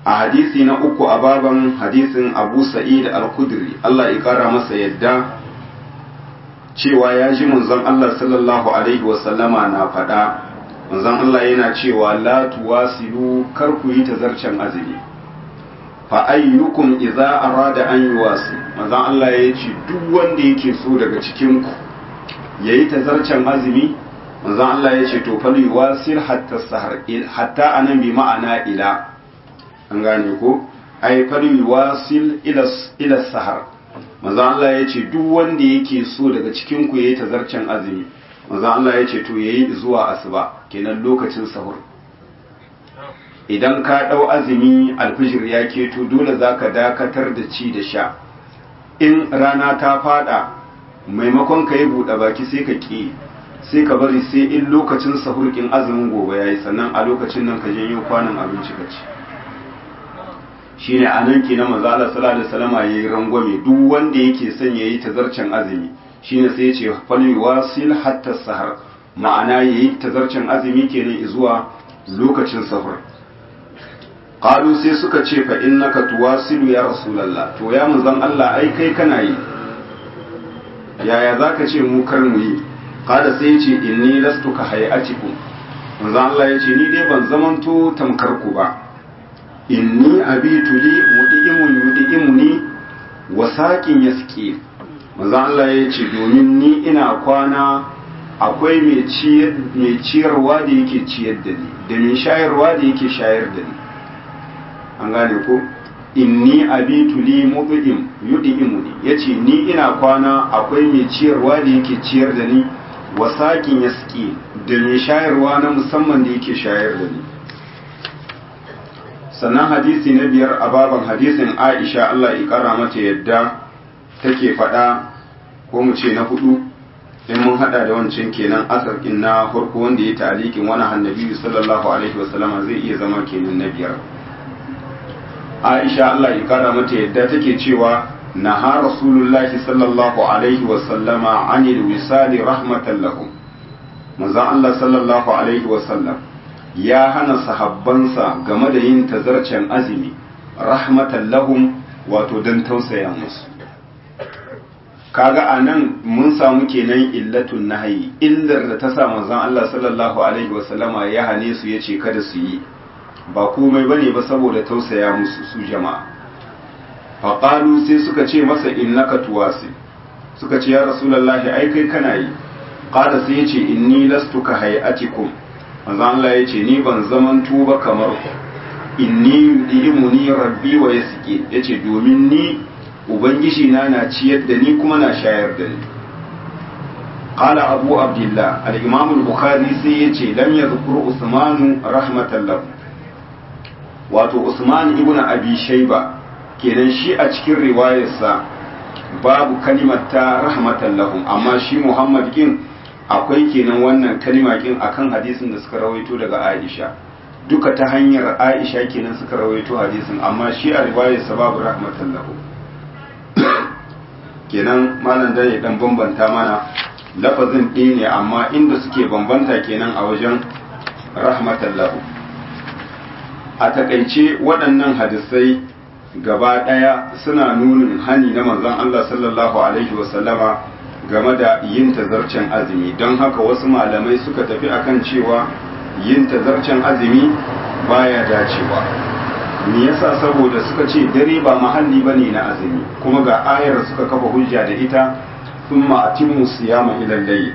[SPEAKER 1] a hadisi na uku a baban hadisin abu sa'id al-kudri Allah ya kara masa yadda cewa ya ji manzon Allah sallallahu alaihi wasallama na faɗa manzon Allah yana cewa la tuwasilu kar ku yi tazarcen azumi fa ayyukum idza arada an yuwasi manzon Allah ya ce duk wanda yake so daga cikin ku yayi tazarcen azumi manzon Allah ya ce to fal yuwasil hatta sahar hatta anan bi ma'ana ila an gane ko ai fal yuwasil ila ila sahar manzo Allah ya ce duk wanda yake so daga cikin ku yayi tazarcen azumi manzo Allah ya ce to yayi zuwa asuba kenan lokacin sahur idan ka dau azumi alfijir ya keto dole zaka dakatar da ci da sha in rana ta fada maimakon ka yi buɗe baki sai ka ƙi sai ka bari sai in lokacin sahur kin azumin gobe yayi sannan a lokacin nan ka janyo kwanan abinci ka ci shine a nan kenan manzo Allah sallallahu alaihi wasallam yayi rangwame duk wanda yake son yayi tazarcen azumi shine sai ya ce fal wasil hatta sahar ma'ana yayi tazarcen azumi kenan zuwa lokacin sahur qalu sai suka ce fa innaka tuwasilu ya rasulullah to ya manzon Allah ai kai kana yi yaya zaka ce mu kar mu yi qala sai ya ce inni lastu ka hayatikum manzon Allah ya ce ni dai ban zamanto tamkar ku ba inni abitu li mudi'imun yudi'imuni wa saqin yasqi manzo Allah ya ce domin ni ina kwana akwai mai ciyar mai ciyarwa da yake ciyar da ni da mai shayarwa da yake shayar da ni an gane ko inni abitu li mudi'im yudi'imuni yace ni ina kwana akwai mai ciyarwa da yake ciyar da ni wa saqin yasqi da mai shayarwa na musamman da yake shayar da ni sannan hadisi na biyar a baban hadisin aisha Allah ya kara mata yadda take faɗa ko mu ce na hudu in mun hada da wancan kenan asar na farko wanda ya talikin wani hannabi sallallahu alaihi wasallama zai iya zama kenan na biyar aisha Allah ya kara mata yadda take cewa naha rasulullahi sallallahu alaihi wasallama anil wisali rahmatan lahum manzon Allah sallallahu alaihi wasallam ya hana sahabbansa game da yin tazarcen azumi rahmatan lahum wato don tausaya musu kaga a nan mun samu kenan illatun nahayi illar da ta sa manzon Allah sallallahu alaihi wasallama ya hane su yace kada su yi ba komai bane ba saboda tausaya musu su jama'a faqalu sai suka ce masa innaka tuwasi suka ce ya rasulullahi ai kai kana yi qala sai yace inni lastu ka hayatikum manzo Allah ya ce ni ban zaman tuba kamar ku inni yudimu rabbi wa yasqi yace domin ni ubangiji na na ciyar da ni kuma na shayar da ni qala abu abdullah al-imam al-bukhari sai yace lam yadhkur usman rahmatan lahu wato usman ibnu abi shayba kenan shi a cikin riwayarsa babu kalimar ta rahmatan lahum amma shi muhammad kin akwai kenan wannan kalima kin akan hadisin da suka rawaito daga Aisha duka ta hanyar Aisha kenan suka rawaito hadisin amma shi a riwayar sababu rahmatan lahu kenan malam da ya dan bambanta mana lafazin ɗaya ne amma inda suke bambanta kenan a wajen rahmatan lahu a takaice waɗannan hadisai gaba ɗaya suna nunin hani na manzon Allah sallallahu alaihi wasallama game da yin tazarcen azumi don haka wasu malamai suka tafi akan cewa yin tazarcen azumi baya dacewa me yasa saboda suka ce dare ba mahalli bane na azumi kuma ga ayar suka kafa hujja da ita thumma atimmu siyama ila layl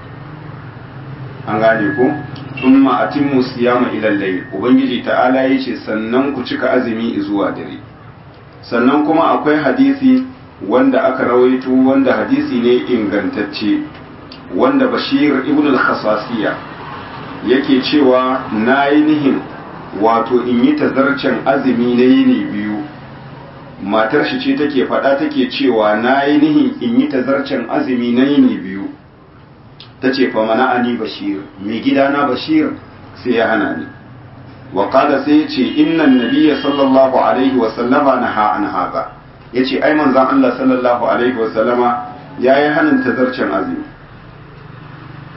[SPEAKER 1] an gane ko thumma atimmu siyama ila layl ubangiji ta'ala yace sannan ku cika azumi zuwa dare sannan kuma akwai hadisi wanda aka rawaito wanda hadisi ne ingantacce wanda bashir ibn al-khasasiya yake cewa na yi nihin wato in yi tazarcen azumi na yini biyu matar shi ce take faɗa take cewa na yi nihin in yi tazarcen azumi na yini biyu ta ce fa mana ani bashir mai gidana bashir sai ya hana ni wa sai ya ce innan nabiyya sallallahu alaihi wa sallama naha an haza ya ce ai manzan Allah sallallahu Alaihi wasallama ya yi hannun tazarcen azumi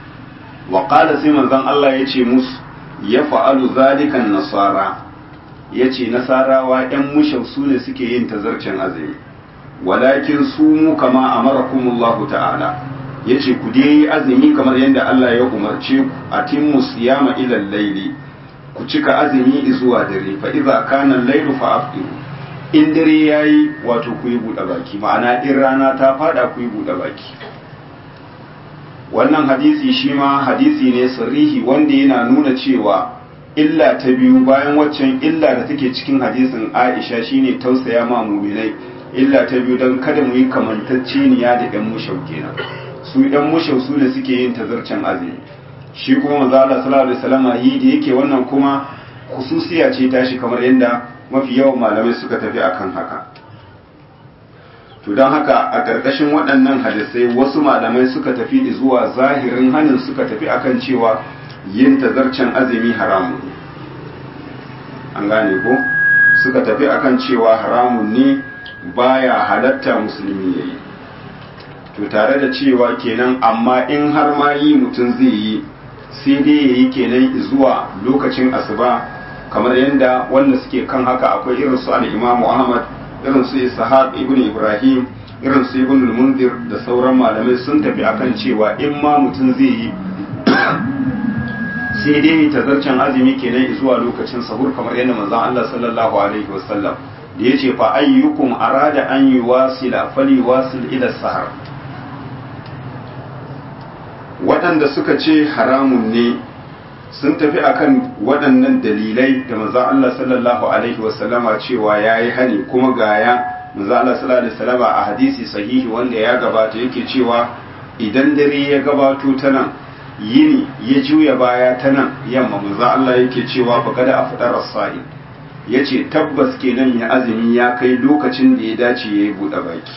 [SPEAKER 1] wa ƙada sai manzan Allah ya ce musu ya fa'alu zalikan nasara ya ce nasarawa 'yan mushau su ne suke yin tazarcen azumi walakin su mu kama amarakumullahu ta'ala ya ce ku dai azumi kamar yadda Allah ya umarce ku a timmu siyama ilal laili ku cika azumi zuwa dare fa idza kana al-lailu fa afdiru in dare yayi wato ku yi buɗe baki ma'ana in rana ta fada ku yi buɗe baki wannan hadisi shi ma hadisi ne sarihi wanda yana nuna cewa illa ta biyu bayan waccan illa da take cikin hadisin Aisha shine tausaya ma mu'minai illa ta biyu dan kada mu yi kamantacceniya da ɗan mushau kenan su ɗan mushau su ne suke yin tazarcen azumi shi kuma manzo Allah sallallahu alaihi wasallam yi da yake wannan kuma khususiya ce tashi kamar yadda mafi yawan malamai suka tafi akan haka to don haka a ƙarƙashin waɗannan hadisai wasu malamai suka tafi zuwa zahirin hanin suka tafi akan cewa yin tazarcen azumi haramun ne an gane ko suka tafi akan cewa haramun ne baya halatta musulmi ya yi to tare da cewa kenan amma in har ma yi mutum zai yi sai dai ya yi kenan zuwa lokacin asuba kamar yadda wanda suke kan haka akwai irin su al-imamu ahmad irin su ishaq ibn ibrahim irin su ibn mundir da sauran malamai sun tafi akan cewa in ma mutum zai yi sai dai ta zarcen azumi kenan zuwa lokacin sahur kamar yadda manzon Allah sallallahu alaihi wasallam da yace fa ayyukum arada an yuwasila fali wasil ila sahar waɗanda suka ce haramun ne sun tafi akan waɗannan dalilai da manzon Allah sallallahu alaihi wasallama cewa yayi hani kuma gaya manzon Allah sallallahu alaihi wasallama a hadisi sahihi wanda ya gabata yake cewa idan dare ya gabato ta nan yini ya juya baya ta nan yamma manzon Allah yake cewa fa kada afdar as-sa'i yace tabbas kenan ya azumi ya kai lokacin da ya dace yayi bude baki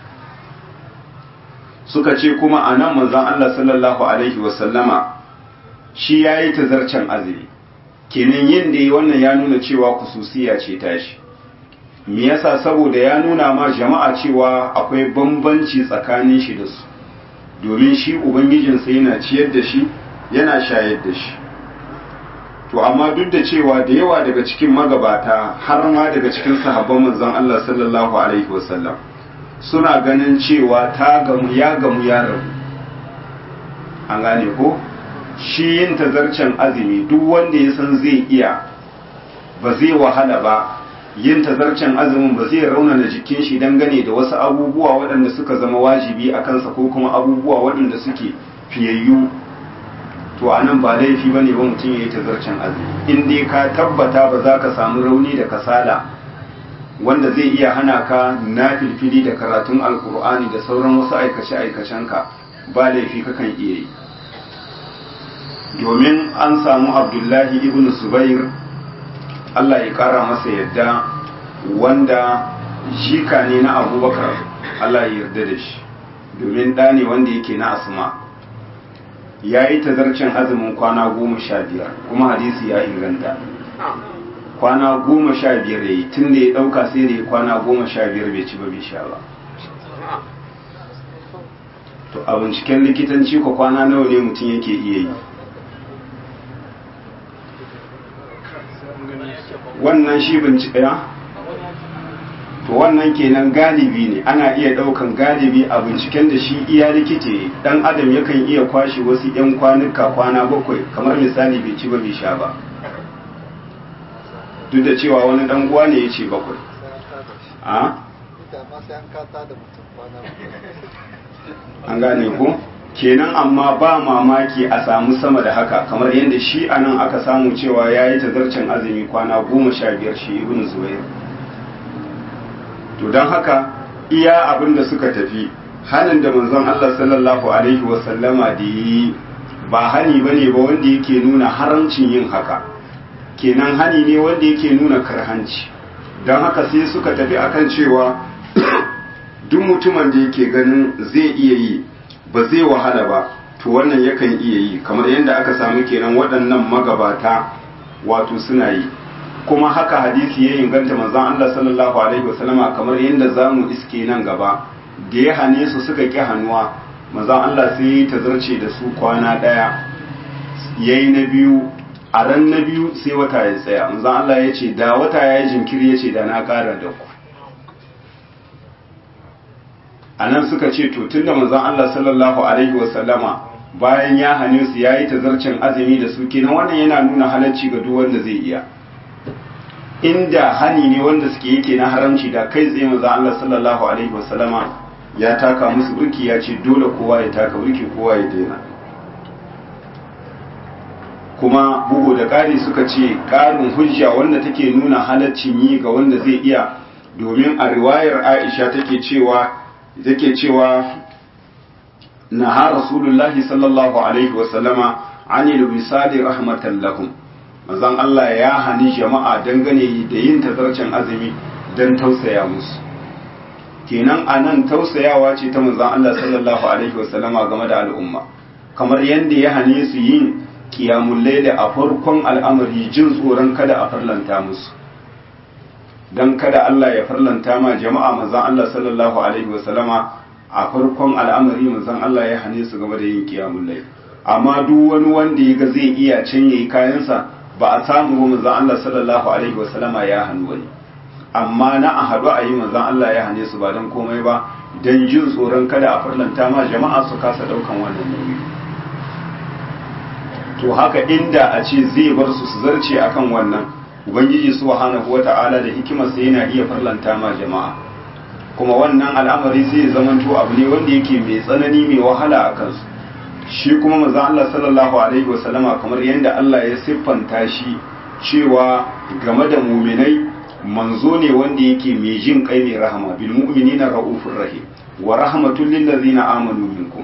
[SPEAKER 1] suka ce kuma anan manzon Allah sallallahu alaihi wasallama shi ya yi tazarcen azumi kenan yin da yi wannan ya nuna cewa kususiya ce tashi me yasa saboda ya nuna ma jama'a cewa akwai bambanci tsakanin shi da su domin shi ubangijinsa yana ciyar da shi yana shayar da shi to amma duk da cewa da yawa daga cikin magabata har ma daga cikin sahabban manzon Allah sallallahu alaihi wasallam suna ganin cewa ta gamu ya gamu ya rabu an gane ko shi yin tazarcen azumi duk wanda ya san zai iya ba zai wahala ba yin tazarcen azumin ba zai raunana jikin shi dangane da wasu abubuwa waɗanda suka zama wajibi a kansa ko kuma abubuwa waɗanda suke fiyayyu to a nan ba laifi ba ne ba mutum ya yi tazarcen azumi in dai ka tabbata ba za ka samu rauni da kasala wanda zai iya hana ka na filfili da karatun alkur'ani da sauran wasu aikace-aikacenka ba laifi kakan iya yi domin an samu abdullahi ibn subair Allah ya kara masa yadda wanda shika ne na abubakar Allah ya yarda da shi domin ɗa ne wanda yake na asma ya yi tazarcin azumin kwana goma sha biyar kuma hadisi ya inganta kwana goma sha biyar ya yi tun da ya ɗauka sai da ya kwana goma sha biyar bai ci ba bai sha ba to a binciken likitanci ko kwana nawa ne mutum yake iya yi wannan shi bincike ya to wannan kenan galibi ne ana iya daukan galibi a binciken da shi iya likite dan adam yakan iya kwashe wasu yan kwanuka kwana bakwai kamar misali bai ci ba bai sha ba duk da cewa wani dan uwa ne ya ce bakwai a an gane ko kenan amma ba mamaki a samu sama da haka kamar yadda shi a nan aka samu cewa ya yi tazarcin azumi kwana goma sha biyar shi ibn zubair to don haka iya abin da suka tafi halin da manzon Allah sallallahu alaihi wasallama da yi ba hani ba ne ba wanda yake nuna haramcin yin haka kenan hani ne wanda yake nuna karhanci don haka sai suka tafi akan cewa duk mutumin da yake ganin zai iya yi ba zai wahala ba to wannan yakan iya yi kamar yadda aka samu kenan waɗannan magabata wato suna yi kuma haka hadisi ya inganta manzon Allah sallallahu alaihi wasallama kamar yadda zamu iske nan gaba da ya hane su suka ƙi hannuwa manzon Allah sai ya tazarce da su kwana ɗaya yayi na biyu a ran na biyu sai wata ya tsaya manzon Allah ya ce da wata ya yi jinkiri ya ce da na ƙara da ku a nan suka ce to tunda manzon Allah sallallahu alaihi wasallama bayan ya hane su ya yi tazarcin azumi da su kenan wannan yana nuna halarci ga duk wanda zai iya inda hani ne wanda suke yake na haramci da kai tsaye manzon Allah sallallahu alaihi wasallama ya taka musu burki ya ce dole kowa ya taka burki kowa ya daina kuma bugu da ƙari suka ce ƙarin hujja wanda take nuna halaccin yi ga wanda zai iya domin a riwayar Aisha take cewa take cewa naha rasulullahi sallallahu alaihi wasallama anil wisali rahmatan lahum manzon Allah ya hani jama'a dangane da yin tazarcin azumi dan tausaya musu kenan anan tausayawa ce ta manzon Allah sallallahu alaihi wasallama game da al'umma kamar yadda ya hane su yin qiyamul layli a farkon al'amari jin tsoron kada a farlanta musu dan kada Allah ya farlanta ma jama'a manzon Allah sallallahu alaihi wasallama a farkon al'amari manzon Allah ya hane su game da yin qiyamul layl amma duk wani wanda ya ga zai iya can yayi kayansa ba a samu ba manzon Allah sallallahu alaihi wasallama ya hannu wani amma na a haɗu a yi manzon Allah ya hane su ba dan komai ba dan jin tsoron kada a farlanta ma jama'a su kasa daukan wannan nauyi to haka inda a ce zai bar su su zarce akan wannan ubangiji subhanahu wata'ala da hikimarsa yana iya farlanta ma jama'a kuma wannan al'amari zai zamanto abu ne wanda yake mai tsanani mai wahala a kansu shi kuma manzo Allah sallallahu alaihi wasallama kamar yadda Allah ya siffanta shi cewa game da muminai manzo ne wanda yake mai jin kai mai rahama bil mu'minina raufur rahim wa rahmatul lil ladzina amanu minkum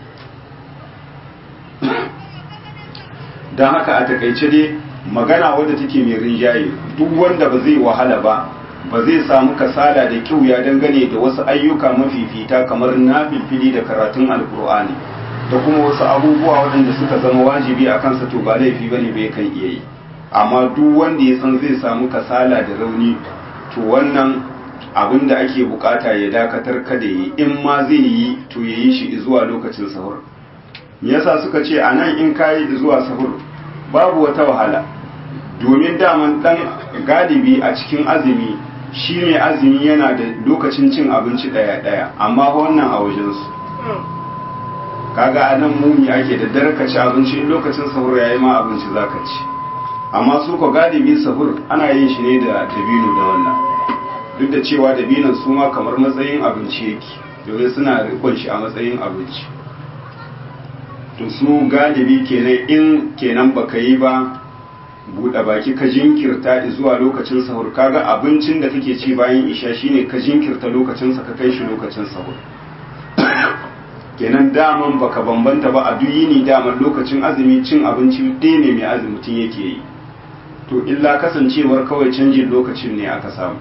[SPEAKER 1] dan haka a takaice dai magana wadda take mai rinjaye duk wanda ba zai wahala ba ba zai samu kasala da kiuya dangane da wasu ayyuka mafifita kamar nafilfili da karatun alkur'ani da kuma wasu abubuwa waɗanda suka zama wajibi a kansa to ba laifi ba ne bai kan iya yi amma duk wanda ya san zai samu kasala da rauni to wannan abin da ake bukata ya dakatar kada yi in ma zai yi to ya yi shi zuwa lokacin sahur me yasa suka ce a nan in kayi zuwa sahur babu wata wahala domin daman dan galibi a cikin azumi shi mai azumi yana da lokacin cin abinci daya daya amma wannan a wajensu kaga a nan mumi ake da dare ka ci abinci in lokacin sahur yayi ma abinci zaka ci amma su ko galibi sahur ana yin shi ne da dabino da wannan duk da cewa dabinon su ma kamar matsayin abinci yake domin suna rikon shi a matsayin abinci to su galibi kenan in kenan baka yi ba buɗe baki ka jinkirta zuwa lokacin sahur kaga abincin da kake ci bayan isha shine ka jinkirta lokacinsa ka kai shi lokacin sahur kenan daman baka bambanta ba a duk yini daman lokacin azumi cin abinci ɗaya ne mai azumi mutum yake yi to illa kasancewar kawai canjin lokacin ne aka samu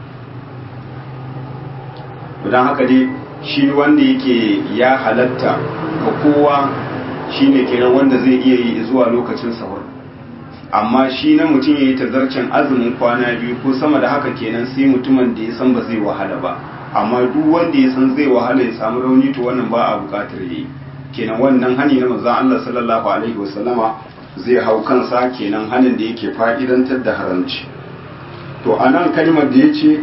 [SPEAKER 1] don haka dai shi wanda yake ya halatta ga kowa shine kenan wanda zai iya yi zuwa lokacin sahur amma shi na mutum ya yi tazarcen azumin kwana biyu ko sama da haka kenan sai mutumin da ya san ba zai wahala ba amma duk wanda ya san zai wahala ya samu rauni to wannan ba a bukatar yi kenan wannan hani na manzon Allah sallallahu alaihi wasallama zai hau kansa kenan hanin da yake fa'idantar da haramci to anan kalmar da yace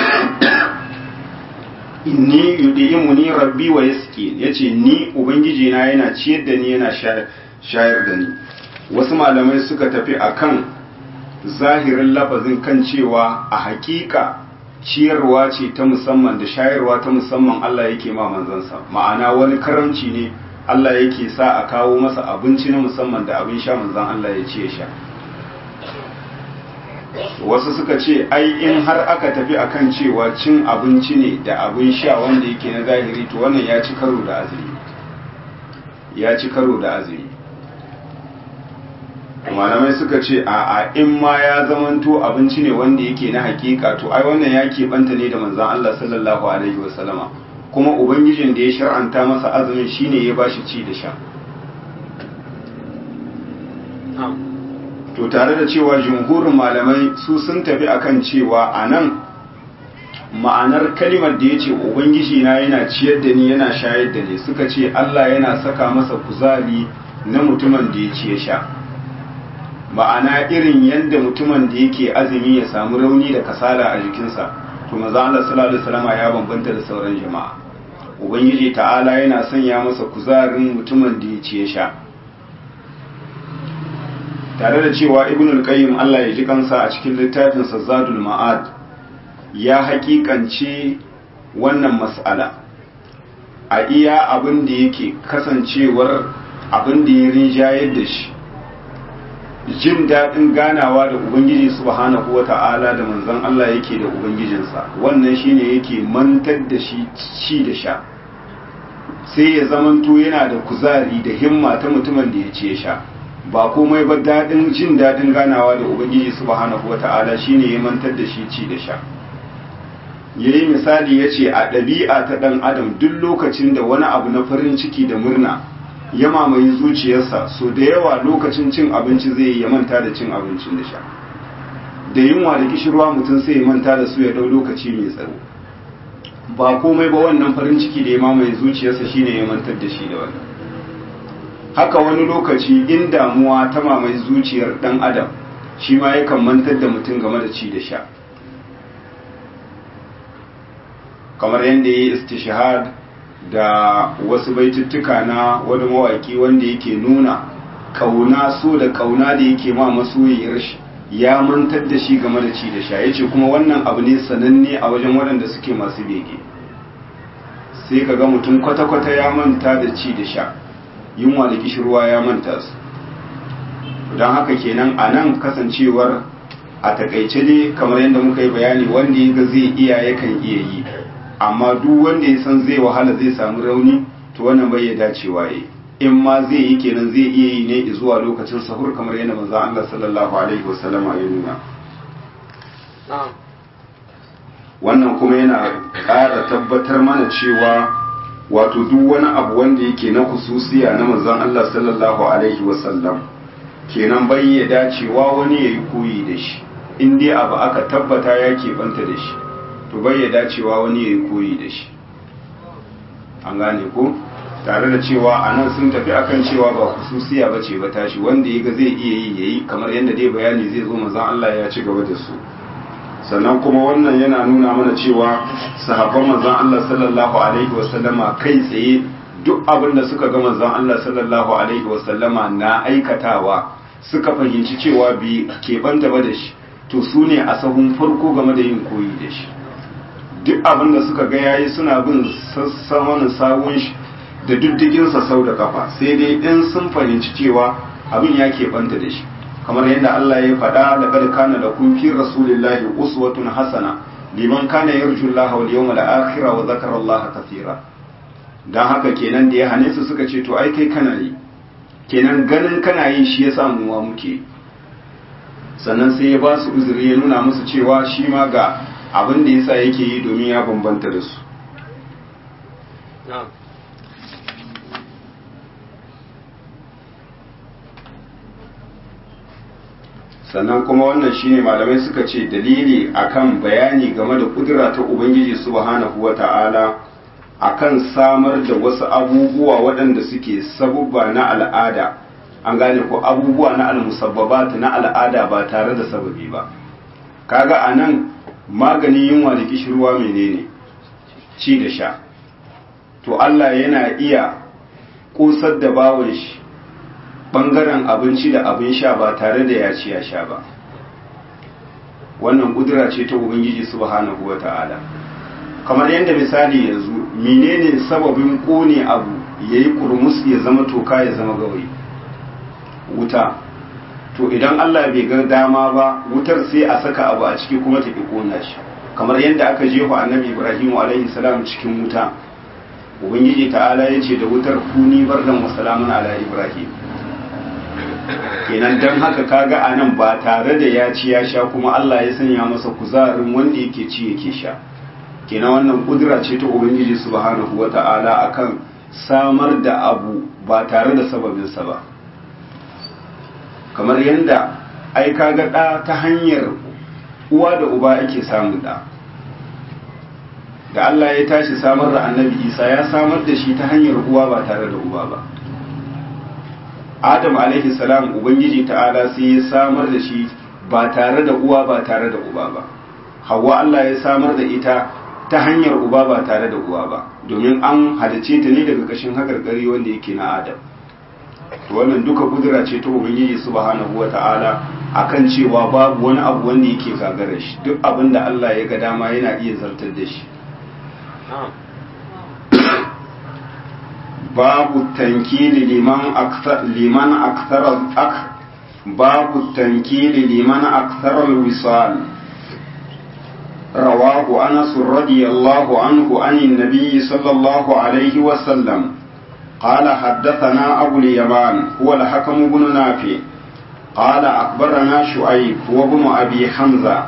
[SPEAKER 1] inni yudi'imuni rabbi wa yasqi yace ni ubangiji na yana ciyar da ni yana shayar da ni wasu malamai suka tafi akan zahirin lafazin kan cewa a hakika ciyarwa ce ta musamman da shayarwa ta musamman Allah yake ma manzansa ma'ana wani karamci ne Allah yake sa a kawo masa abinci na musamman da abin sha manzan Allah ya ce sha wasu suka ce ai in har aka tafi akan cewa cin abinci ne da abin sha wanda yake na zahiri to wannan ya ci karo da azumi ya ci karo da azumi malamai suka ce a a in ma ya zamanto abinci ne wanda yake na hakika to ai wannan ya keɓanta ne da manzan Allah sallallahu alaihi wasallama kuma ubangijin da ya shar'anta masa azumin shine ya bashi ci da sha to tare da cewa jumhurin malamai su sun tafi akan cewa a nan ma'anar kalimar da ya ce ubangiji na yana ciyar da ni yana shayar da ni suka ce Allah yana saka masa kuzari na mutumin da ya ci ya sha ma'ana irin yadda mutumin da yake azumi ya samu rauni da kasala a jikinsa to maza Allah sallallahu alaihi wasallam ya bambanta da sauran jama'a ubangiji ta'ala yana sanya masa kuzarin mutumin da ya ci ya sha tare da cewa ibnul qayyim Allah ya ji kansa a cikin littafin zadul ma'ad ya hakikance wannan mas'ala a iya abin da yake kasancewar abin da ya rinjayar da shi jin daɗin ganawa da ubangiji subhanahu wata'ala da manzon Allah yake da ubangijinsa wannan shine yake mantar da shi ci da sha sai ya zamanto yana da kuzari da himma ta mutumin da ya ce sha ba komai ba daɗin jin daɗin ganawa da ubangiji subhanahu wata'ala shine ya mantar da shi ci da sha yayi misali yace a ɗabi'a ta ɗan adam duk lokacin da wani abu na farin ciki da murna ya mamaye zuciyarsa so da yawa lokacin cin abinci zai ya manta da cin abincin da sha da yunwa da kishirwa mutum sai ya manta da su ya ɗau lokaci mai tsaro ba komai ba wannan farin ciki da ya mamaye zuciyarsa shine ya mantar da shi da wannan haka wani lokaci in damuwa ta mamaye zuciyar ɗan adam shi ma yakan mantar da mutum game da ci da sha kamar yadda ya yi istishhad da wasu baituttuka na wani mawaki wanda yake nuna kauna so da kauna da yake ma masoyiyar shi ya mantar da shi game da ci da sha yace kuma wannan abu ne sananne a wajen waɗanda suke masu bege sai ka ga mutum kwata-kwata ya manta da ci da sha yunwa da kishirwa ya manta su don haka kenan a nan kasancewar a takaice dai kamar yadda muka yi bayani wanda ya ga zai iya yakan iya yi amma duk wanda ya san zai wahala zai samu rauni to wannan bai ya dacewa yi in ma zai yi kenan zai iya yi ne zuwa lokacin sahur kamar yadda manzo Allah sallallahu alaihi wasallama ya nuna wannan kuma yana ƙara tabbatar mana cewa wato duk wani abu wanda yake na hususiya na manzon Allah sallallahu alaihi wasallam kenan bai ya dacewa wani ya yi koyi da shi in dai abu aka tabbata ya banta da shi to bai ya dacewa wani ya yi koyi da shi an gane ko tare da cewa a nan sun tafi akan cewa ba hususiya ba ce ba tashi wanda ya ga zai iya yi ya yi kamar yadda dai bayani zai zo manzon Allah ya ci gaba da su sannan kuma wannan yana nuna mana cewa sahabban manzon Allah sallallahu alaihi wasallama kai tsaye duk abin da suka ga manzon Allah sallallahu alaihi wasallama na aikatawa suka fahimci cewa bi keɓanta ba da shi to su ne a sahun farko game da yin koyi da shi duk abin da suka ga yayi suna bin sassaman sawun shi da diddiginsa sau da kafa sai dai in sun fahimci cewa abin ya keɓanta da shi kamar yadda Allah ya faɗa da kad kana da kun fi rasulillahi uswatun hasana liman kana yarju Allah wal yawmal akhir wa zakara Allah kathira dan haka kenan da ya hane su suka ce to ai kai kana yi kenan ganin kana yi shi yasa mu wa muke sannan sai ya ba su uzuri ya nuna musu cewa shi ma ga abin da yasa yake yi domin ya bambanta da su sannan kuma wannan shine malamai suka ce dalili akan bayani game da kudura ta ubangiji subhanahu wata'ala akan samar da wasu abubuwa waɗanda suke sabubba na al'ada an gane ko abubuwa na almusabbabat na al'ada ba tare da sababi ba kaga anan maganin yunwa da kishirwa menene ci da sha to Allah yana iya kusar da bawon shi bangaren abinci da abin sha ba tare da ya ci ya sha ba wannan kudura ce ta ubangiji subhanahu wata'ala kamar yadda misali yanzu menene sababin kone abu yayi kurmus ya zama toka ya zama gawayi wuta to idan Allah bai ga dama ba wutar sai a saka abu a ciki kuma ta ki kona shi kamar yadda aka jefa annabi Ibrahim alaihi salam cikin wuta ubangiji ta'ala ya ce da wutar kuni bardan wa salamun ala Ibrahim kenan dan haka kaga anan ba tare da ya ci ya sha kuma Allah ya sanya masa kuzarin wanda yake ci yake sha kenan wannan kudura ce ta ubangiji subhanahu wata'ala akan samar da abu ba tare da sababinsa ba kamar yadda ai kaga ɗa ta hanyar uwa da uba ake samun ɗa da Allah ya tashi samar da annabi isa ya samar da shi ta hanyar uwa ba tare da uba ba adam alaihi salam ubangiji ta'ala sai ya samar da shi ba tare da uwa ba tare da uba ba hawa Allah ya samar da ita ta hanyar uba ba tare da uwa ba domin an halice ta ne daga kashin hakarkari wanda yake na adam to wannan duka kudura ce ta ubangiji subhanahu wata'ala akan cewa babu wani abu wanda yake gagarar shi duk abin da Allah ya ga dama yana iya zartar da shi babu tankili liman akthar liman akthar ak babu tankili liman akthar alwisal رواه أنس رضي الله عنه عن النبي صلى الله عليه وسلم قال حدثنا أبو اليمان هو الحكم بن نافع قال أخبرنا شعيب هو ابن أبي حمزة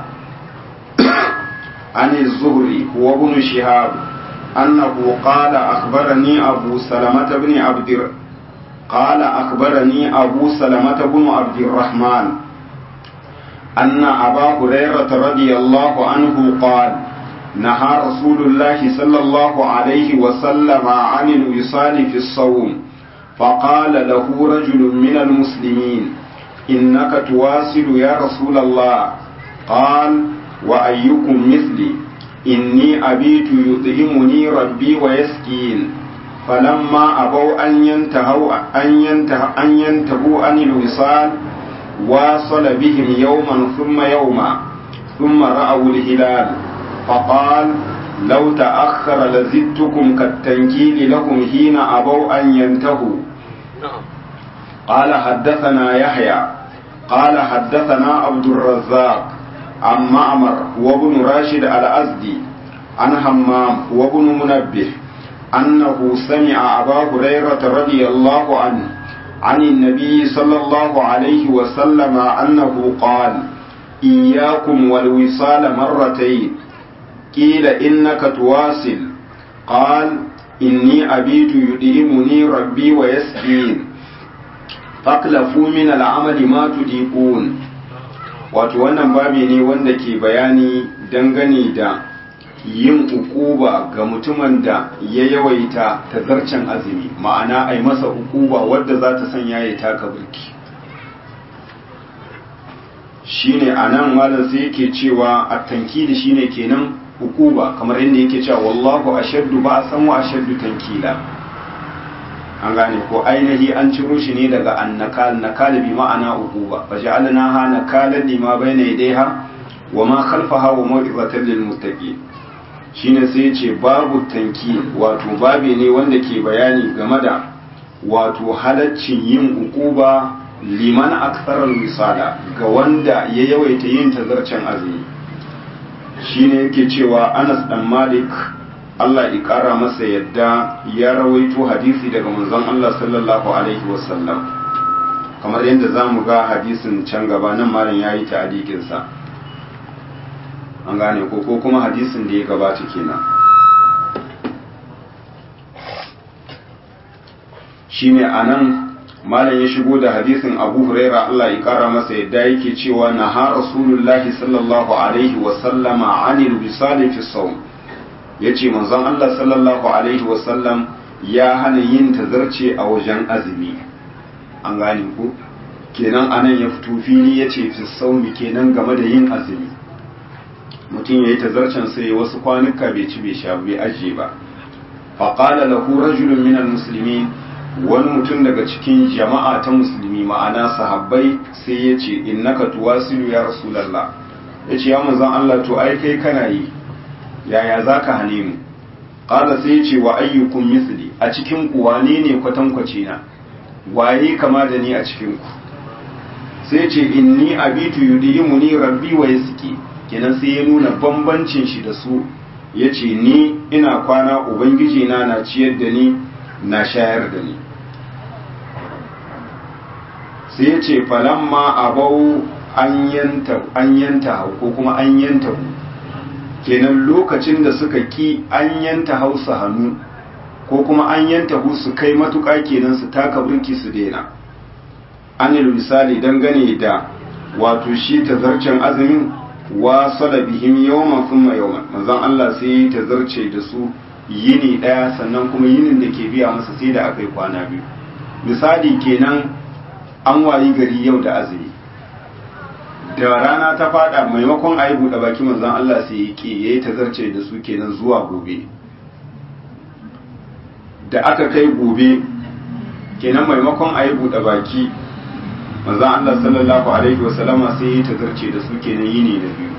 [SPEAKER 1] عن الزهري هو ابن شهاب أنه قال أخبرني أبو سلمة بن عبد قال أخبرني أبو سلمة بن عبد الرحمن أن أبا هريرة رضي الله عنه قال نهى رسول الله صلى الله عليه وسلم عن الوصال في الصوم فقال له رجل من المسلمين إنك تواصل يا رسول الله قال وأيكم مثلي إني أبيت يطعمني ربي ويسكين فلما أبوا أن ينتهوا أن ينتهوا أن ينتهوا عن الوصال واصل بهم يوما ثم يوما ثم رأوا الهلال فقال لو تأخر لزدتكم كالتنكيل لكم حين أبوا أن ينتهوا قال حدثنا يحيى قال حدثنا عبد الرزاق عن معمر هو ابن راشد الأزدي عن همام هو ابن منبه أنه سمع أبا هريرة رضي الله عنه عن النبي صلى الله عليه وسلم أنه قال إياكم والوصال مرتين قيل إنك تواصل قال إني أبيت يديمني ربي ويسقين فاقلفوا من العمل ما تديقون wato wannan babi ne wanda ke bayani dangane da yin ukuba ga mutumin da ya yawaita tazarcen azumi ma'ana ai masa ukuba wadda za ta sanya ya taka birki shine anan malam sai yake cewa at-tankili shine kenan ukuba kamar yadda yake cewa wallahu ashaddu ba san wa ashaddu tankila an gane ko ainihi an ciro shi ne daga annakal nakal bi ma'ana ukuba fa ja'alnaha nakalan lima bayna yadayha wa ma khalfaha wa mau'izatan lil muttaqin shine sai ce babu tanki wato babe ne wanda ke bayani game da wato halaccin yin ukuba liman aktharal wisala ga wanda ya yawaita yin tazarcen azumi shine yake cewa Anas dan Malik Allah ya kara masa yadda ya rawaito hadisi daga manzon Allah sallallahu alaihi wasallam kamar yadda zamu ga hadisin can gaba nan malam yayi ta'adikin sa an gane ko ko kuma hadisin da ya gabata kenan shine anan malam ya shigo da hadisin Abu Huraira Allah ya kara masa yadda yake cewa na ha Rasulullahi sallallahu alaihi wa sallama anil wisali fi sawm yace manzon Allah sallallahu alaihi wa sallam ya hana yin tazarce a wajen azumi an gane ku kenan anan ya fito fili yace fi sawmi kenan game da yin azumi mutum ya yi tazarcen sai wasu kwanuka bai ci bai sha bai ajiye ba faƙala lahu rajulun minal musulmi wani mutum daga cikin jama'a ta musulmi ma'ana sahabbai sai ya ce innaka tuwasilu ya rasulallah ya ce ya manzan Allah to ai kai kana yi yaya za ka hane mu ƙala sai ya ce wa ayyukun misli a cikin ku wane ne kwatankwace na waye kama da ni a cikin ku sai ce inni abitu yudimuni rabbi wa yasqi kenan sai ya nuna bambancin shi da su ya ce ni ina kwana ubangiji na na ciyar da ni na shayar da ni sai ya ce falamma abau an yanta ko kuma an yanta kenan lokacin da suka ki an yanta hausa hannu ko kuma an yanta su kai matuƙa kenan su taka burki su daina anil misali dangane da wato shi tazarcen azumin wasala bihim yawman thumma yawman manzon Allah sai ta zarce da su yini daya sannan kuma yinin da ke biya masa sai da akai kwana biyu misali kenan an wayi gari yau da azumi da rana ta fada maimakon a yi buɗe baki manzon Allah sai ya ke ya yi tazarce da su kenan zuwa gobe da aka kai gobe kenan maimakon a yi buɗe baki manzon Allah sallallahu alaihi wasallama sai ya yi tazarce da su kenan yini da biyu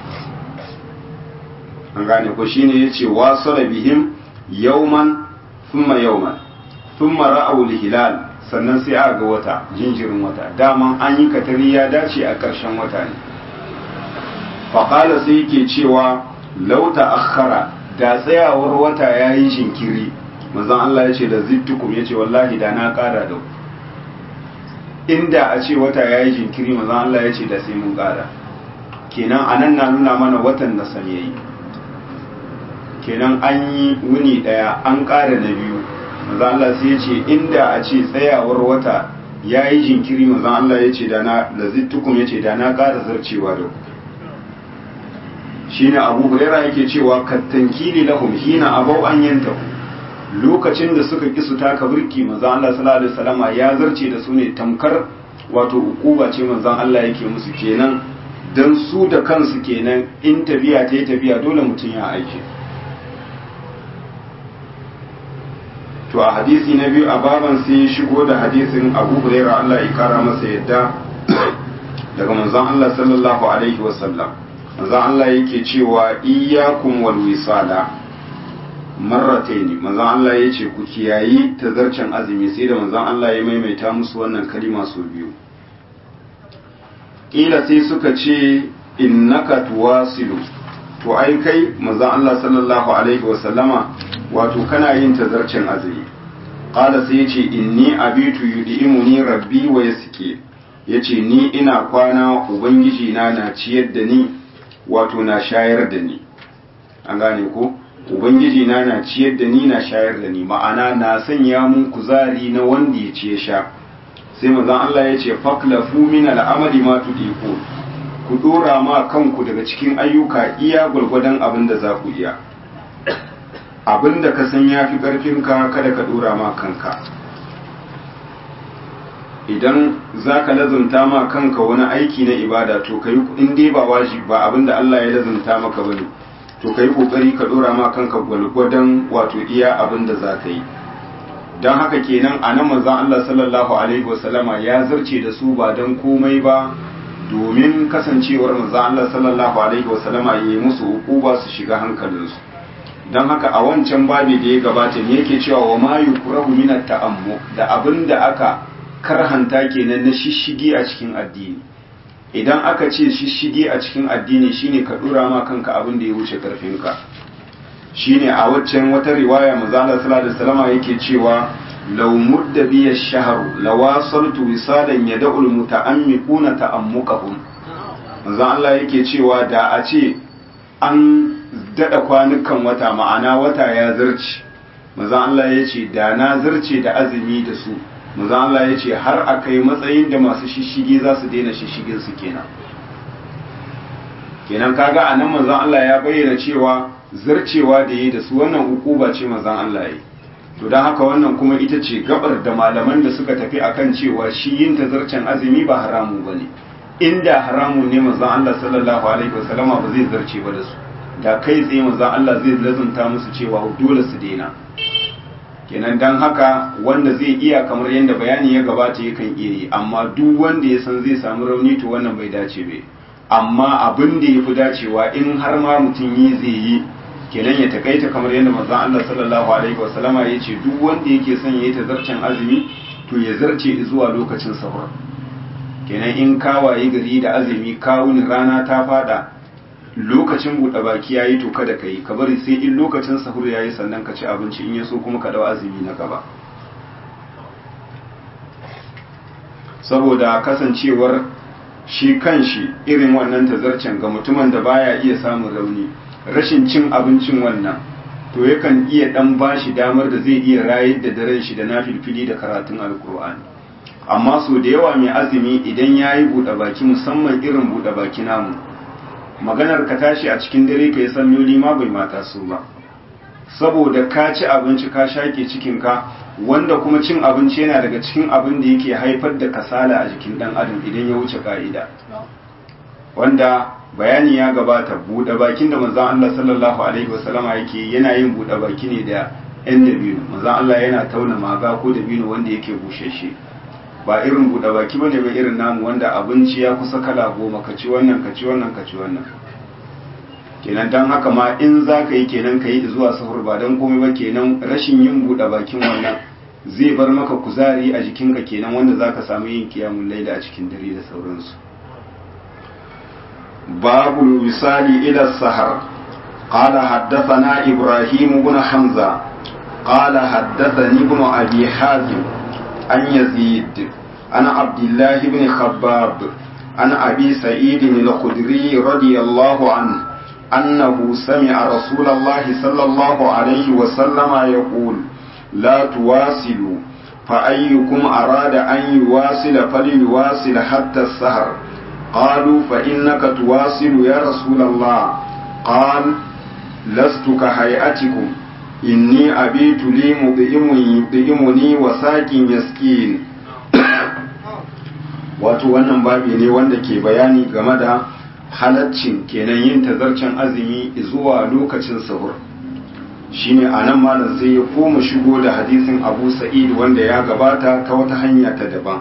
[SPEAKER 1] an gane ko shine yace wasala bihim yawman thumma yawman thumma ra'aw al-hilal sannan sai aka ga wata jinjirin wata daman an yi katari ya dace a ƙarshen wata ne faƙala sai yake cewa lauta akhara da tsayawar wata ya yi jinkiri manzon Allah ya ce da zittukum ya ce wallahi da na ƙara da inda a ce wata ya yi jinkiri manzon Allah ya ce da sai mun ƙara kenan anan na nuna mana watan na sam yayi kenan an yi wuni ɗaya an ƙara na biyu manzo Allah sai ya ce inda a ce tsayawar wata ya yi jinkiri manzo Allah ya ce da na lazittukum ya ce da na ƙara zarcewa da ku shine Abu Hurairah yake cewa kattankili lahum hina abau an yantahu lokacin da suka ki su taka burki manzo Allah sallallahu alaihi wasallama ya zarce da su ne tamkar wato ukuba ce manzo Allah yake musu kenan dan su da kansu kenan in tafiya ta yi tafiya dole mutum ya aike to a hadisi na biyu a baban sai shigo da hadisin abu huraira Allah ya kara masa yadda daga manzon Allah sallallahu alaihi wasallam manzon Allah yake cewa iyyakum wal wisala marrataini manzon Allah yace ku kiyayi tazarcen azumi sai da manzon Allah ya maimaita musu wannan kalima su biyu kila sai suka ce innaka tuwasilu to ai kai manzon Allah sallallahu alaihi wasallama wato kana yin tazarcin azumi qala sai yace inni abitu yudimuni rabbi wa yasqi yace ni ina kwana ubangiji na na ciyar da ni wato na shayar da ni an gane ko ubangiji na na ciyar da ni na shayar da ni ma'ana na sanya mun kuzari na wanda ya ce sha sai manzon Allah yace faklafu min al'amali ma tudiku ku dora ma kanku daga cikin ayyuka iya gwargwadon abin da za ku iya abin da ka san ya fi ƙarfinka kada ka dora ma kanka idan za ka lazumta ma kanka wani aiki na ibada to ka yi in dai ba wajib ba abin da Allah ya lazumta maka ba ne to ka yi ƙoƙari ka dora ma kanka gwalgwadon wato iya abin da za ka yi don haka kenan a nan manzan Allah sallallahu alaihi wasallama ya zarce da su ba don komai ba domin kasancewar manzan Allah sallallahu alaihi wasallama ya yi musu ukuba su shiga hankalinsu don haka a wancan babi da ya gabata ne yake cewa wa ma yukrahu min ta'ammu da abin da aka karhanta kenan na shishigi a cikin addini idan aka ce shishigi a cikin addini shine ka dura ma kanka abin da ya wuce karfinka shine a waccan wata riwaya manzo Allah sallallahu alaihi wasallam yake cewa law mudda bi ash-shahr lawasaltu wisalan yad'u al-muta'ammiquna ta'ammuqahum manzo Allah yake cewa da a ce an dada kwanukan wata ma'ana wata ya zarce manzo Allah ya ce da na zarce da azumi da su manzo Allah ya ce har akai matsayin da masu shishige za su daina shishigin su kenan kenan kaga anan manzo Allah ya bayyana cewa zarcewa da yi da su wannan ukuba ce manzon Allah yi to don haka wannan kuma ita ce gabar da malaman da suka tafi akan cewa shi yin tazarcen azumi ba haramu bane inda haramu ne manzon Allah sallallahu alaihi wasallama ba zai zarce ba da su da kai tsaye manzon Allah zai lazunta musu cewa dole su daina kenan dan haka wanda zai iya kamar yadda bayani ya gabata yakan iya yi amma duk wanda ya san zai samu rauni to wannan bai dace bai amma abin da ya fi dacewa in har ma mutum yi zai yi kenan ya takaita kamar yadda manzon Allah sallallahu alaihi wasallama ya ce duk wanda yake son ya yi tazarcen azumi to ya zarce zuwa lokacin sahur kenan in kawaye gari da azumi kawuni rana ta fada lokacin buɗe baki ya yi to kada ka yi ka bari sai in lokacin sahur ya yi sannan ka ci abinci in ya so kuma ka dawo azumi na gaba saboda kasancewar shi kan shi irin wannan tazarcen ga mutumin da baya iya samun rauni rashin cin abincin wannan to yakan iya dan bashi damar da zai iya rayar da daren shi da nafilfili da karatun alkur'ani amma so da yawa mai azumi idan ya yi buɗe baki musamman irin buɗe baki namu maganar ka tashi a cikin dare ka yi salloli ma bai mata su ba saboda ka ci abinci ka shaƙe cikinka wanda kuma cin abinci yana daga cikin abin da yake haifar da kasala a jikin ɗan adam idan ya wuce ka'ida wanda bayani ya gabata buɗe bakin da manzon Allah sallallahu alaihi wasallama yake yana yin buɗe baki ne da yan dabino manzon Allah yana tauna maga ko dabino wanda yake busheshe ba irin buɗe baki bane ba irin namu wanda abinci ya kusa kala goma ka ci wannan ka ci wannan ka ci wannan kenan dan haka ma in za ka yi kenan ka yi zuwa sahur ba don komai ba kenan rashin yin buɗe bakin wannan zai bar maka kuzari a jikinka kenan wanda za ka samu yin kiyamun laila a cikin dare da sauransu babu misali ila sahar قال حدثنا إبراهيم بن حمزة قال حدثني ابن أبي حازم عن يزيد عن عبد الله بن خباب عن أبي سعيد الخدري رضي الله عنه أنه سمع رسول الله صلى الله عليه وسلم يقول لا تواصلوا فأيكم أراد أن يواصل فليواصل حتى السهر قالوا فإنك تواصل يا رسول الله قال لست كهيئتكم إني أبيت لي مطعم يطعمني وساق يسكين wato wannan babi ne wanda ke bayani game da halaccin kenan yin tazarcen azumi zuwa lokacin sahur shine a nan malam sai ya koma shigo da hadisin abu sa'id wanda ya gabata ta wata hanya ta daban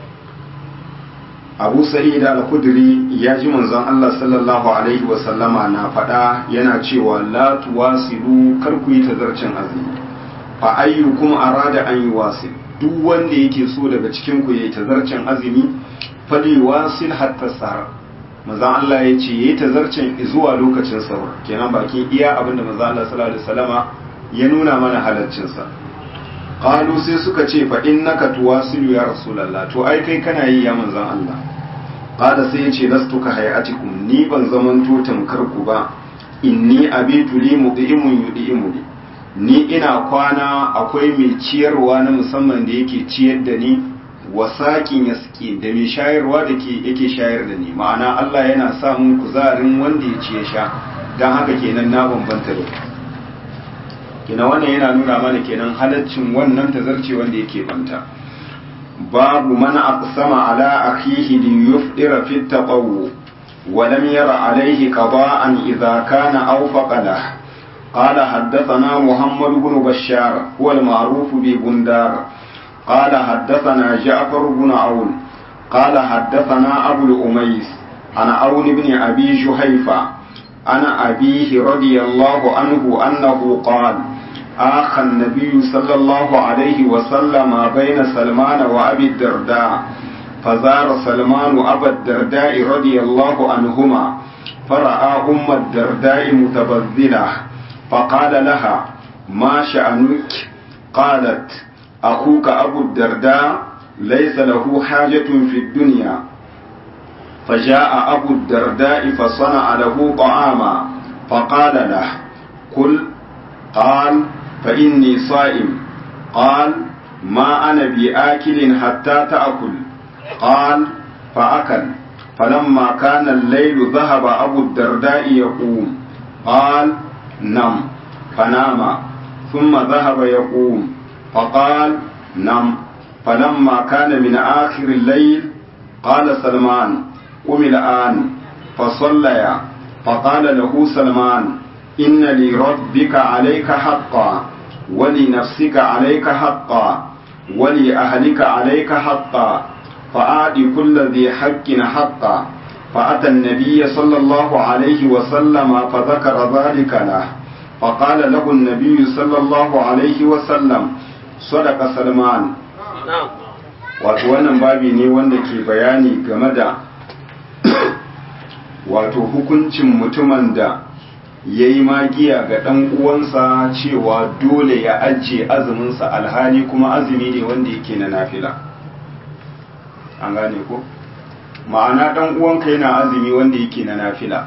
[SPEAKER 1] abu sa'id al-khudri ya ji manzon Allah sallallahu alaihi wa sallama na faɗa yana cewa la tuwasilu kar ku yi tazarcen azumi fa ayyukum arada an yuwasil duk wanda yake so daga cikin ku yayi tazarcen azumi fali wasil hatta sahar manzon Allah ya ce yayi tazarcen zuwa lokacin sahur kenan bakin iya abinda manzon Allah sallallahu alaihi wasallama ya nuna mana halaccin sa qalu sai suka ce fa innaka tuwasilu ya rasulullah to ai kai kana yi ya manzon Allah qala sai ya ce lastu ka hayatikum ni ban zaman to tamkar ku ba inni abitu li mudimun yudimuni ni ina kwana akwai mai ciyarwa na musamman da yake ciyar da ni wasaƙin ya da mai shayarwa da ke yake shayar da ni ma'ana Allah yana samun kuzarin wanda ya ci ya sha don haka kenan na bambanta da kina wannan yana nuna mana kenan halaccin wannan tazarce wanda yake banta babu mana aqsama ala akhihi li yufdira fi taqawwu wa lam yara alayhi qada'an idha kana aw faqadah قال حدثنا محمد بن بشار هو المعروف ببندار قال حدثنا جعفر بن عون قال حدثنا أبو الأميس عن عون بن أبي جحيفة عن أبيه رضي الله عنه أنه قال آخ النبي صلى الله عليه وسلم بين سلمان وأبي الدرداء فزار سلمان أبا الدرداء رضي الله عنهما فرأى أم الدرداء متبذلة فقال لها ما شأنك قالت أخوك أبو الدرداء ليس له حاجة في الدنيا فجاء أبو الدرداء فصنع له طعاما فقال له كل قال فإني صائم قال ما أنا بآكل حتى تأكل قال فأكل فلما كان الليل ذهب أبو الدرداء يقوم قال نم فنام ثم ذهب يقوم فقال نم فلما كان من آخر الليل قال سلمان قم الآن فصليا فقال له سلمان إن لربك عليك حقا ولنفسك عليك حقا ولأهلك عليك حقا فآت كل ذي حق حقا فأتى النبي صلى الله عليه وسلم فذكر ذلك له فقال له النبي صلى الله عليه وسلم صدق سلمان wato wannan babi ne wanda ke bayani game da wato hukuncin mutumin da ya yi magiya ga ɗan uwansa cewa dole ya ajiye azuminsa alhali kuma azumi ne wanda yake na nafila an gane ko ma'ana ɗan uwanka yana azumi wanda yake na nafila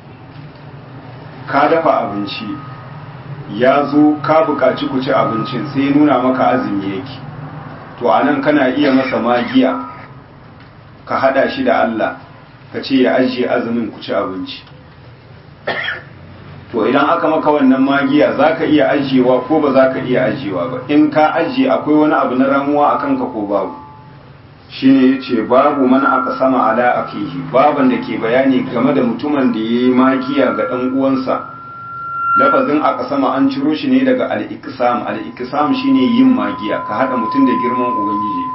[SPEAKER 1] ka dafa abinci ya zo ka buƙaci ku ci abincin sai nuna maka azumi yake to a nan kana iya masa magiya ka hada shi da Allah ka ce ya ajiye azumin ku ci abinci to idan aka maka wannan magiya za ka iya ajiyewa ko ba za ka iya ajiyewa ba in ka ajiye akwai wani abu na ramuwa a kanka ko babu shi ne ya ce babu mana aka sama ala akihi baban da ke bayani game da mutumin da ya yi magiya ga ɗan uwansa lafazin aka sama an ciro shi ne daga al'ikisam al'ikisam shi ne yin magiya ka haɗa mutum da girman ubangiji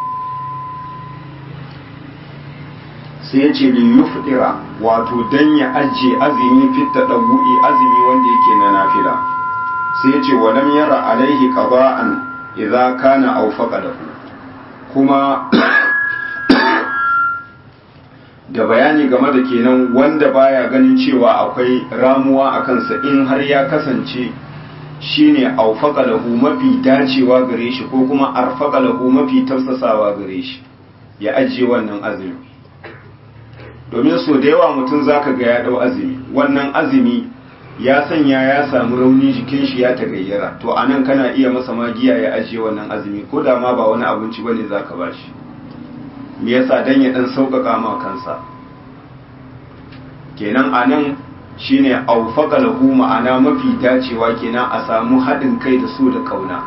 [SPEAKER 1] sai ya ce liyufdira wato dan ya ajiye azumi fitta ɗagu'i azumi wanda yake na nafila sai ya ce walam yara alaihi qada'an idza kana awfaqa lahu kuma da bayani game da kenan wanda baya ganin cewa akwai ramuwa a kansa in har ya kasance shine aufaka lahu mafi dacewa gare shi ko kuma arfaka lahu mafi tafsasawa gare shi ya ajiye wannan azumi domin so da yawa mutum zaka ga ya dau azumi wannan azumi ya sanya ya samu rauni jikin shi ya tagayyara to anan kana iya masa magiya ya ajiye wannan azumi ko da ma ba wani abinci bane zaka bashi me yasa dan ya dan sauƙaƙa ma kansa kenan anan shine aufaka lahu ma'ana mafi dacewa kenan a samu haɗin kai da su da kauna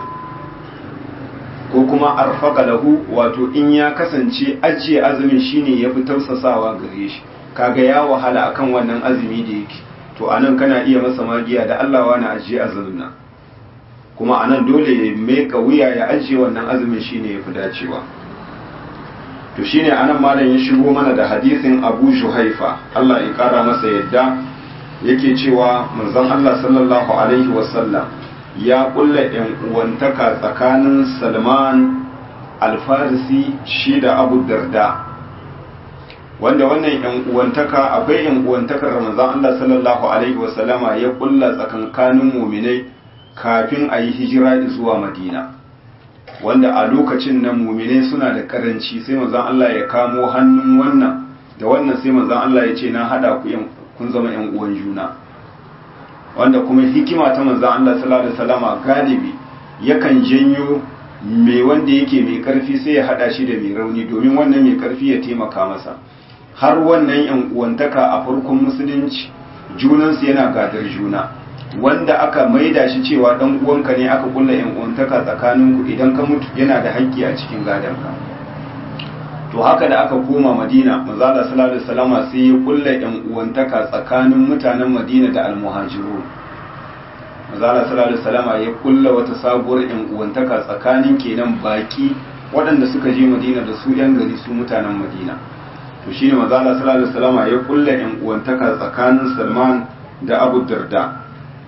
[SPEAKER 1] ko kuma arfaka lahu wato in ya kasance ajiye azumin shine yafi tausasawa gare shi kaga ya wahala akan wannan azumi da yake to anan kana iya masa magiya da Allah wani ajiye azumin nan kuma anan dole ya meka wuya ya ajiye wannan azumin shine yafi dacewa to shine anan malam ya shigo mana da hadisin Abu Juhaifa Allah ya kara masa yadda yake cewa manzon Allah sallallahu alaihi wasallam ya kulla yan uwantaka tsakanin Salman al-Farisi shi da Abu Darda wanda wannan yan uwantaka akwai yan uwantakar manzon Allah sallallahu alaihi wasallama ya kulla tsakankanin mu'minai kafin a yi hijira zuwa Madina wanda a lokacin nan muminai suna da karanci sai manzon Allah ya kamo hannun wannan da wannan sai manzon Allah ya ce na hada ku kun zama yan uwan juna wanda kuma hikima ta manzon Allah sallallahu alaihi wasallama galibi yakan janyo mai wanda yake mai karfi sai ya hada shi da mai rauni domin wannan mai karfi ya taimaka masa har wannan yan uwantaka a farkon musulunci junansu yana gadar juna wanda aka maida shi cewa dan uwanka ne aka kulla yan uwantaka tsakanin ku idan ka mutu yana da haƙƙi a cikin gadanka to haka da aka koma Madina manzo Allah sallallahu alaihi wasallama sai ya kulla yan uwantaka tsakanin mutanen Madina da almuhajirun manzo Allah sallallahu alaihi wasallama ya kulla wata sabuwar yan uwantaka tsakanin kenan baki waɗanda suka je Madina da su yan gari su mutanen Madina to shine manzo Allah sallallahu alaihi wasallama ya kulla yan uwantaka tsakanin Salman da Abu Darda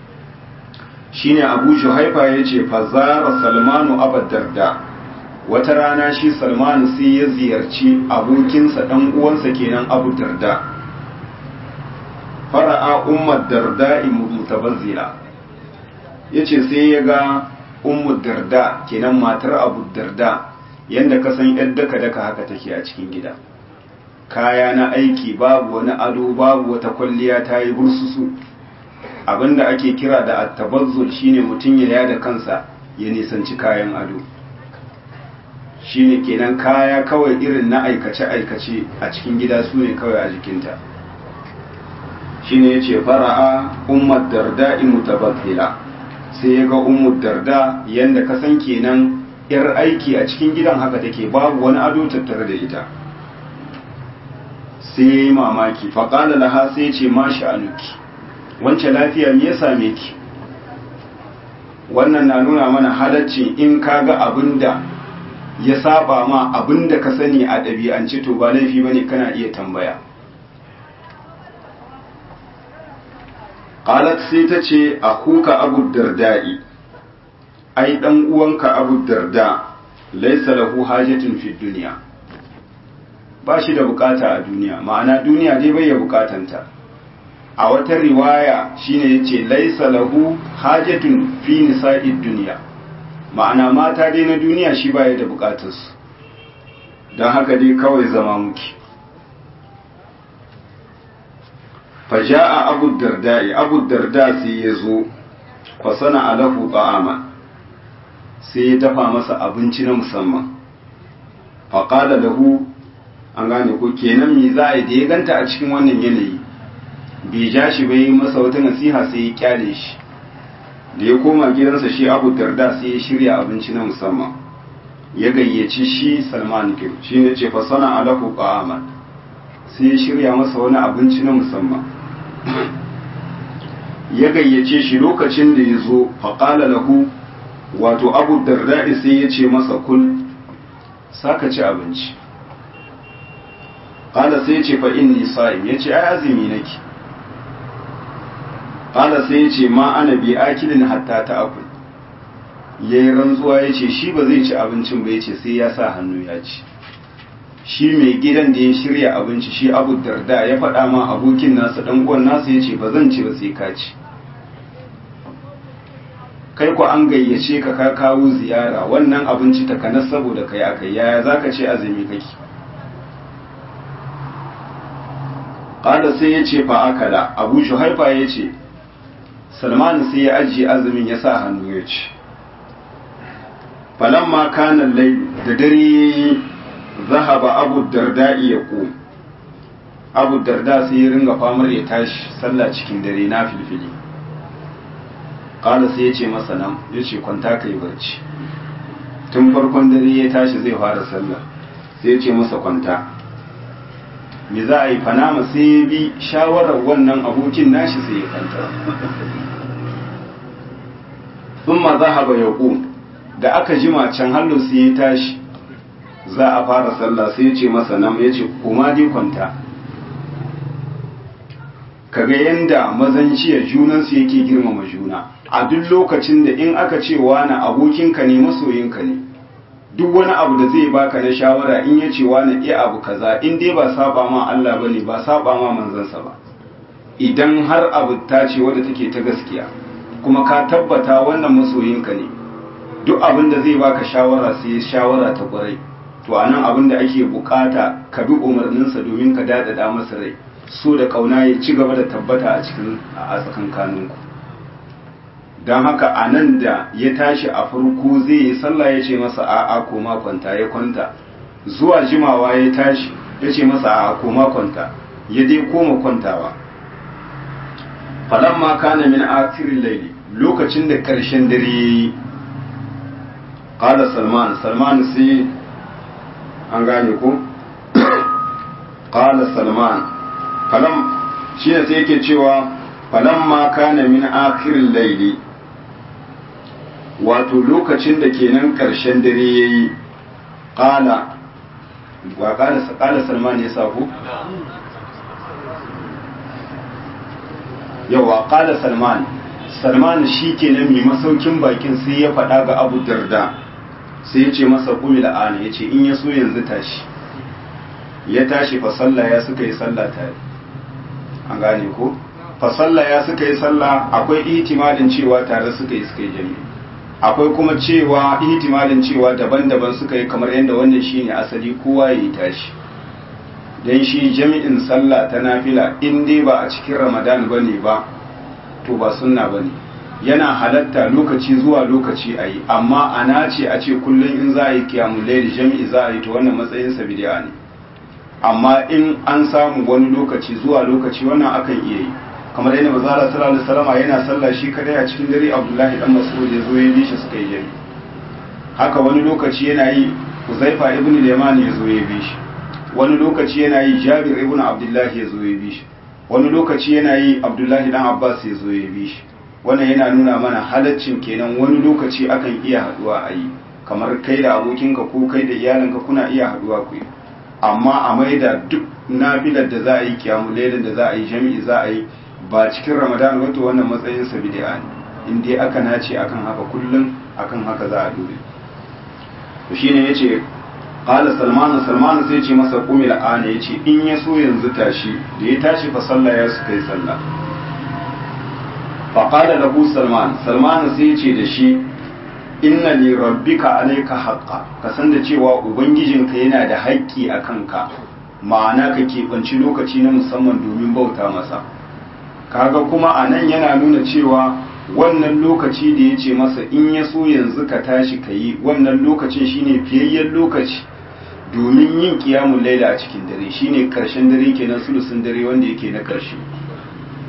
[SPEAKER 1] shine abu juhaifa ya ce fazara salmanu abadarda wata rana shi salmanu sai ya ziyarci abokinsa dan uwansa kenan abu darda fara'a ummar darda mutabazzila ya ce sai ya ga ummu darda kenan matar abu darda yadda ka san yadda ka daka haka take a cikin gida kaya na aiki babu wani ado babu wata kwalliya ta yi bursusu abinda ake kira da attabazzul shine mutum ya yada kansa ya nisanci kayan ado shine kenan kaya kawai irin na aikace-aikace a cikin gida su ne kawai a jikinta shine ya ce fara'a ummar darda mutabazzila sai ya ga ummar darda yadda ka san kenan yar aiki a cikin gidan haka take babu wani ado tattare da ita sai ya yi mamaki faƙala laha sai ya ce ma sha'anuki wancan lafiya me ya same ki wannan na nuna mana halacci in ka ga abin da ya saba ma abin da ka sani a ɗabi'ance to ba laifi bane kana iya tambaya qalat sai ta ce akuka abu darda'i ai dan uwanka abu darda laysa lahu hajatun fi dunya ba shi da bukata a duniya ma'ana duniya dai bai ya bukatanta a wata riwaya shine yace laisa lahu hajatun fi nisa'id dunya ma'ana mata dai na duniya shi baya da bukatar su don haka dai kawai zama muke faja'a abu darda'i abu darda sai ya zo kwasana alahu ta'ama sai ya dafa masa abinci na musamman faƙala lahu an gane ko kenan me za a yi da ya ganta a cikin wannan yanayi bai ja shi bai yi masa wata nasiha sai ya kyale shi da ya koma gidansa shi abu darda sai ya shirya abinci na musamman ya gayyaci shi salman kim shi ne ce fasana alahu ba'aman sai ya shirya masa wani abinci na musamman ya gayyace shi lokacin da ya zo faƙala lahu wato abu darda sai ya ce masa kul saka ci abinci ƙala sai ya ce fa inni sa'im ya ce ai azumi nake ƙala sai ya ce ma ana bi akilin hatta ta akul ya yi rantsuwa ya ce shi ba zai ci abincin ba ya ce sai ya sa hannu ya ci shi mai gidan da ya shirya abinci shi abu darda ya faɗa ma abokin nasa ɗan uwan nasa ya ce ba zan ci ba sai ka ci kai ku an gayyace ka ka kawo ziyara wannan abinci takanas saboda kai akai yaya zaka ce azumi kake qala sai ya ce fa akala abu shuhaifa ya ce salman sai ya ajiye azumin ya sa hannu ya ci falamma kana layl da dare zahaba abu darda'i ya ko abu darda sai ya ringa famar ya tashi sallah cikin dare na filfili kala sai ya ce masa nan ya ce kwanta ka yi barci tun farkon dare ya tashi zai fara sallah sai ya ce masa kwanta me za a yi fanama sai ya bi shawarar wannan abokin nashi sai ya kwanta sun ma za ya da aka jima can hallo sai ya tashi za a fara sallah sai ya ce masa nan ya ce kuma dai kwanta kaga yanda mazanciyar junansu yake girmama juna a duk lokacin da in aka ce wani abokinka ne masoyinka ne duk wani abu da zai baka na shawara in ya ce wani iya abu kaza in dai ba saba ma Allah bane ba saba ma manzansa ba idan har abu ta ce wadda take ta gaskiya kuma ka tabbata wannan masoyinka ne duk abin da zai baka shawara sai shawara ta kwarai to anan abin da ake bukata ka bi umarninsa domin ka dadada masa rai so da kauna ya ci gaba da tabbata a cikin a tsakankaninku don haka a nan da ya tashi a farko zai yi sallah ya ce masa a'a koma kwanta ya kwanta zuwa jimawa ya tashi ya ce masa a'a koma kwanta ya dai koma kwantawa falamma kana min akirin laili lokacin da karshen dare ya yi ƙada salman salman sai an gane ko ƙada salman falam shi ne sai yake cewa falamma kana min akirin laili wato lokacin da kenan ƙarshen dare ya yi ƙala wa ƙala salman ya ku? yawa ƙala salman salman shi kenan mai masaukin bakin sai ya faɗa ga abu darda sai ya ce masa kumi la'ana ya ce in ya so yanzu tashi ya tashi fa sallah ya suka yi sallah tare an gane ko fa sallah ya suka yi sallah akwai ihtimalin cewa tare suka yi suka yi jami'i akwai kuma cewa ihtimalin cewa daban-daban suka yi kamar yadda wannan shine asali kowa ya yi tashi dan shi jami'in sallah ta nafila in dai ba a cikin ramadan bane ba to ba sunna bane yana halatta lokaci zuwa lokaci a yi amma ana ce a ce kullum in za a yi kiyamun laili jami'i za a yi to wannan matsayin sa bid'a ne amma in an samu wani lokaci zuwa lokaci wannan akan iya yi kamar yadda mazala sallallahu alaihi wasallam yana sallah shi kadai a cikin dare Abdullahi dan Mas'ud ya zo ya bi shi suka yi jami haka wani lokaci yana yi Uzaifa ibn Yaman ya zo ya bi shi wani lokaci yana yi Jabir ibn Abdullahi ya zo ya bi shi wani lokaci yana yi Abdullahi dan Abbas ya zo ya bi shi wannan yana nuna mana halaccin kenan wani lokaci akan iya haduwa a yi kamar kai da abokinka ko kai da iyalinka kuna iya haduwa ku yi amma a maida duk nafilar da za a yi kiyamu lailan da za a yi jami'i za a yi ba cikin ramadan wato wannan matsayin sa bid'a ne in dai aka nace akan haka kullum akan haka za a dole to shine yace qala salman salman sai ce masa qumil ana yace in ya so yanzu tashi da ya tashi fa sallah ya suka yi sallah fa qala lahu salman salman sai yace da shi inna li rabbika alayka haqqa ka san da cewa ubangijinka yana da haƙƙi a kanka ma'ana ka keɓanci lokaci na musamman domin bauta masa kaga kuma a nan yana nuna cewa wannan lokaci da ya ce masa in ya so yanzu ka tashi ka yi wannan lokacin shine fiyayyen lokaci domin yin kiyamun laila a cikin dare shine karshen dare kenan sulusun dare wanda yake na karshe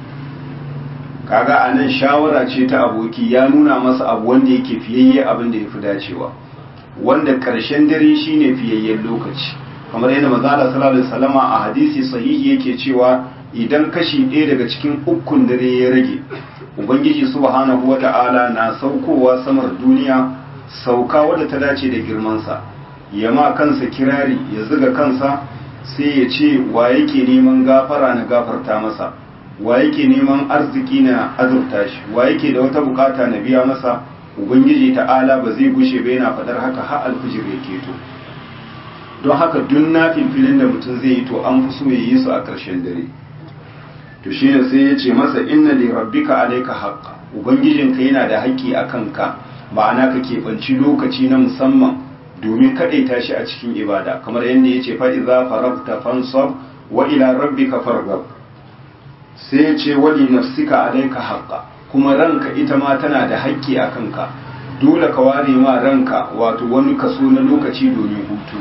[SPEAKER 1] kaga a nan shawara ce ta aboki ya nuna masa abu wanda yake fiyayye abin da ya fi dacewa wanda ƙarshen dare shine fiyayyen lokaci kamar yadda manzala sallallahu alaihi wasallama a hadisi sahihi yake cewa idan kashi ɗaya daga cikin ukun dare ya rage ubangiji subhanahu wata'ala na saukowa samar duniya sauka wadda ta dace da girmansa ya ma kansa kirari ya zuga kansa sai ya ce wa yake neman gafara na gafarta masa wa yake neman arziki na azurta shi wa yake da wata bukata na biya masa ubangiji ta'ala ba zai gushe ba yana fadar haka har alfijir ya keto don haka duk na filfilin da mutum zai yi to an fi so ya yi su a ƙarshen dare to shi ne sai ya ce masa inna li rabbika alayka haqqa ubangijinka yana da haƙƙi a kanka ma'ana ka keɓanci lokaci na musamman domin kaɗaita shi a cikin ibada kamar yadda ya ce fa idza faragta fansab wa ila rabbika farghab sai ya ce wali nafsika alayka haqqa kuma ranka ita ma tana da haƙƙi a kanka dole ka ware ma ranka wato wani kaso na lokaci domin hutu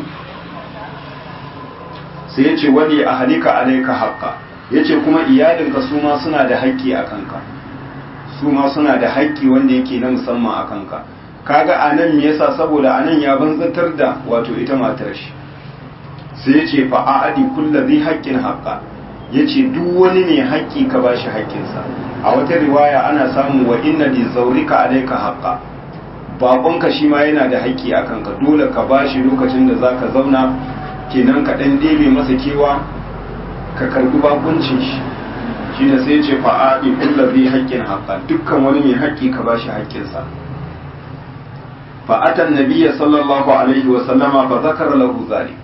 [SPEAKER 1] sai ya ce wali ahlika alayka haqqa ya ce kuma iyalinka su ma suna da haƙƙi a kanka su ma suna da haƙƙi wanda yake na musamman a kanka kaga a nan me yasa saboda a nan ya banzatar da wato ita matar shi sai ya ce fa a'adi kulla zai haƙƙin haƙƙa ya ce duk wani mai haƙƙi ka ba shi haƙƙinsa a wata riwaya ana samu wa inna li zaurika alayka haqqa baƙonka shi ma yana da haƙƙi a kanka dole ka ba shi lokacin da zaka zauna kenan ka ɗan ɗebe masa kewa ka karbi bakuncin shi shi ne sai ce fa'aɗi kulla zai haƙƙin haƙƙa dukkan wani mai haƙƙi ka ba shi haƙƙinsa fa'atan nabiya sallallahu alaihi wa sallama fa zakara lahu zalik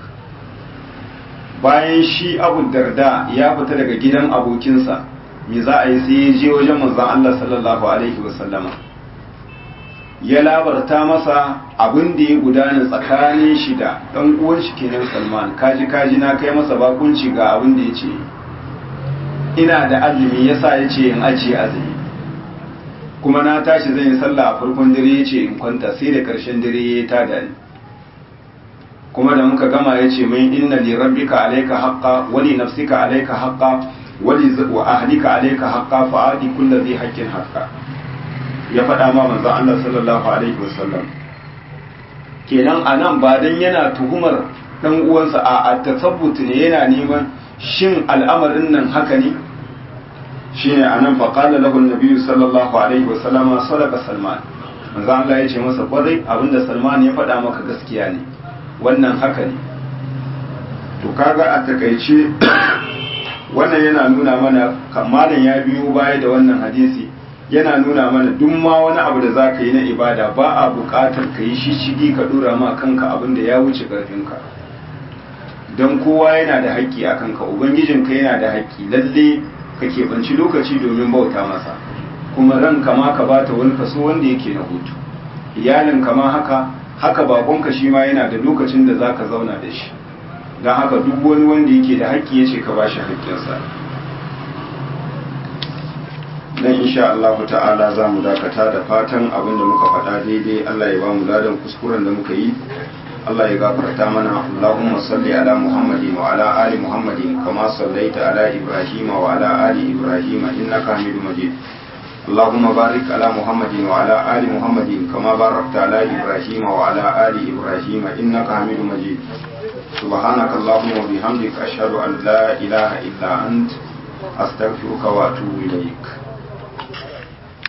[SPEAKER 1] bayan shi abu darda ya fita daga gidan abokinsa me za a yi sai ya je wajen manzon Allah sallallahu alaihi wa sallama ya labarta masa abin da ya gudana tsakanin shi da ɗan uwan shi kenan Salman kaji kaji na kai masa bakunci ga abin da ya ce ina da azumi yasa ya ce in ajiye azumi kuma na tashi zan yi sallah a farkon dare ya ce in kwanta sai da ƙarshen dare ya yi tada ni kuma da muka gama ya ce min inna li rabbika alayka haqqa wa li nafsika alayka haqqa wa li wa ahlika alayka haqqa fa adi kulli dhi haqqin haqqa ya faɗa ma manzo Allah sallallahu alaihi wasallam kenan anan ba dan yana tuhumar dan uwansa a tasabbut ne yana neman shin al'amarin nan haka ne shine anan fa qala lahu an-nabi sallallahu alaihi wasallam sadaqa salman manzo Allah ya ce masa kwarai abinda salman ya faɗa maka gaskiya ne wannan haka ne to kaga a takaice wannan yana nuna mana kamalan ya biyo baya da wannan hadisi yana nuna mana duk ma wani abu da za ka yi na ibada ba a buƙatar ka yi shishigi ka ɗora ma kanka abin da ya wuce ƙarfinka don kowa yana da haƙƙi a kanka ubangijinka yana da haƙƙi lalle ka keɓanci lokaci domin bauta masa kuma ranka ma ka bata wani kaso wanda yake na hutu iyalinka ma haka haka bakonka shi ma yana da lokacin da za ka zauna da shi don haka duk wani wanda yake da haƙƙi ya ce ka ba shi haƙƙinsa dan insha Allah ta'ala za mu dakata da fatan abin da muka faɗa daidai Allah ya ba mu ladan kuskuren da muka yi Allah ya gafarta mana Allahumma salli ala Muhammadin wa ala ali Muhammadin kama sallaita ala Ibrahim wa ala ali Ibrahim innaka Hamidum Majid اللهم بارك على محمد وعلى آل محمد كما باركت على إبراهيم وعلى آل إبراهيم إنك حميد مجيد سبحانك اللهم وبحمدك أشهد أن لا إله إلا أنت أستغفرك وأتوب إليك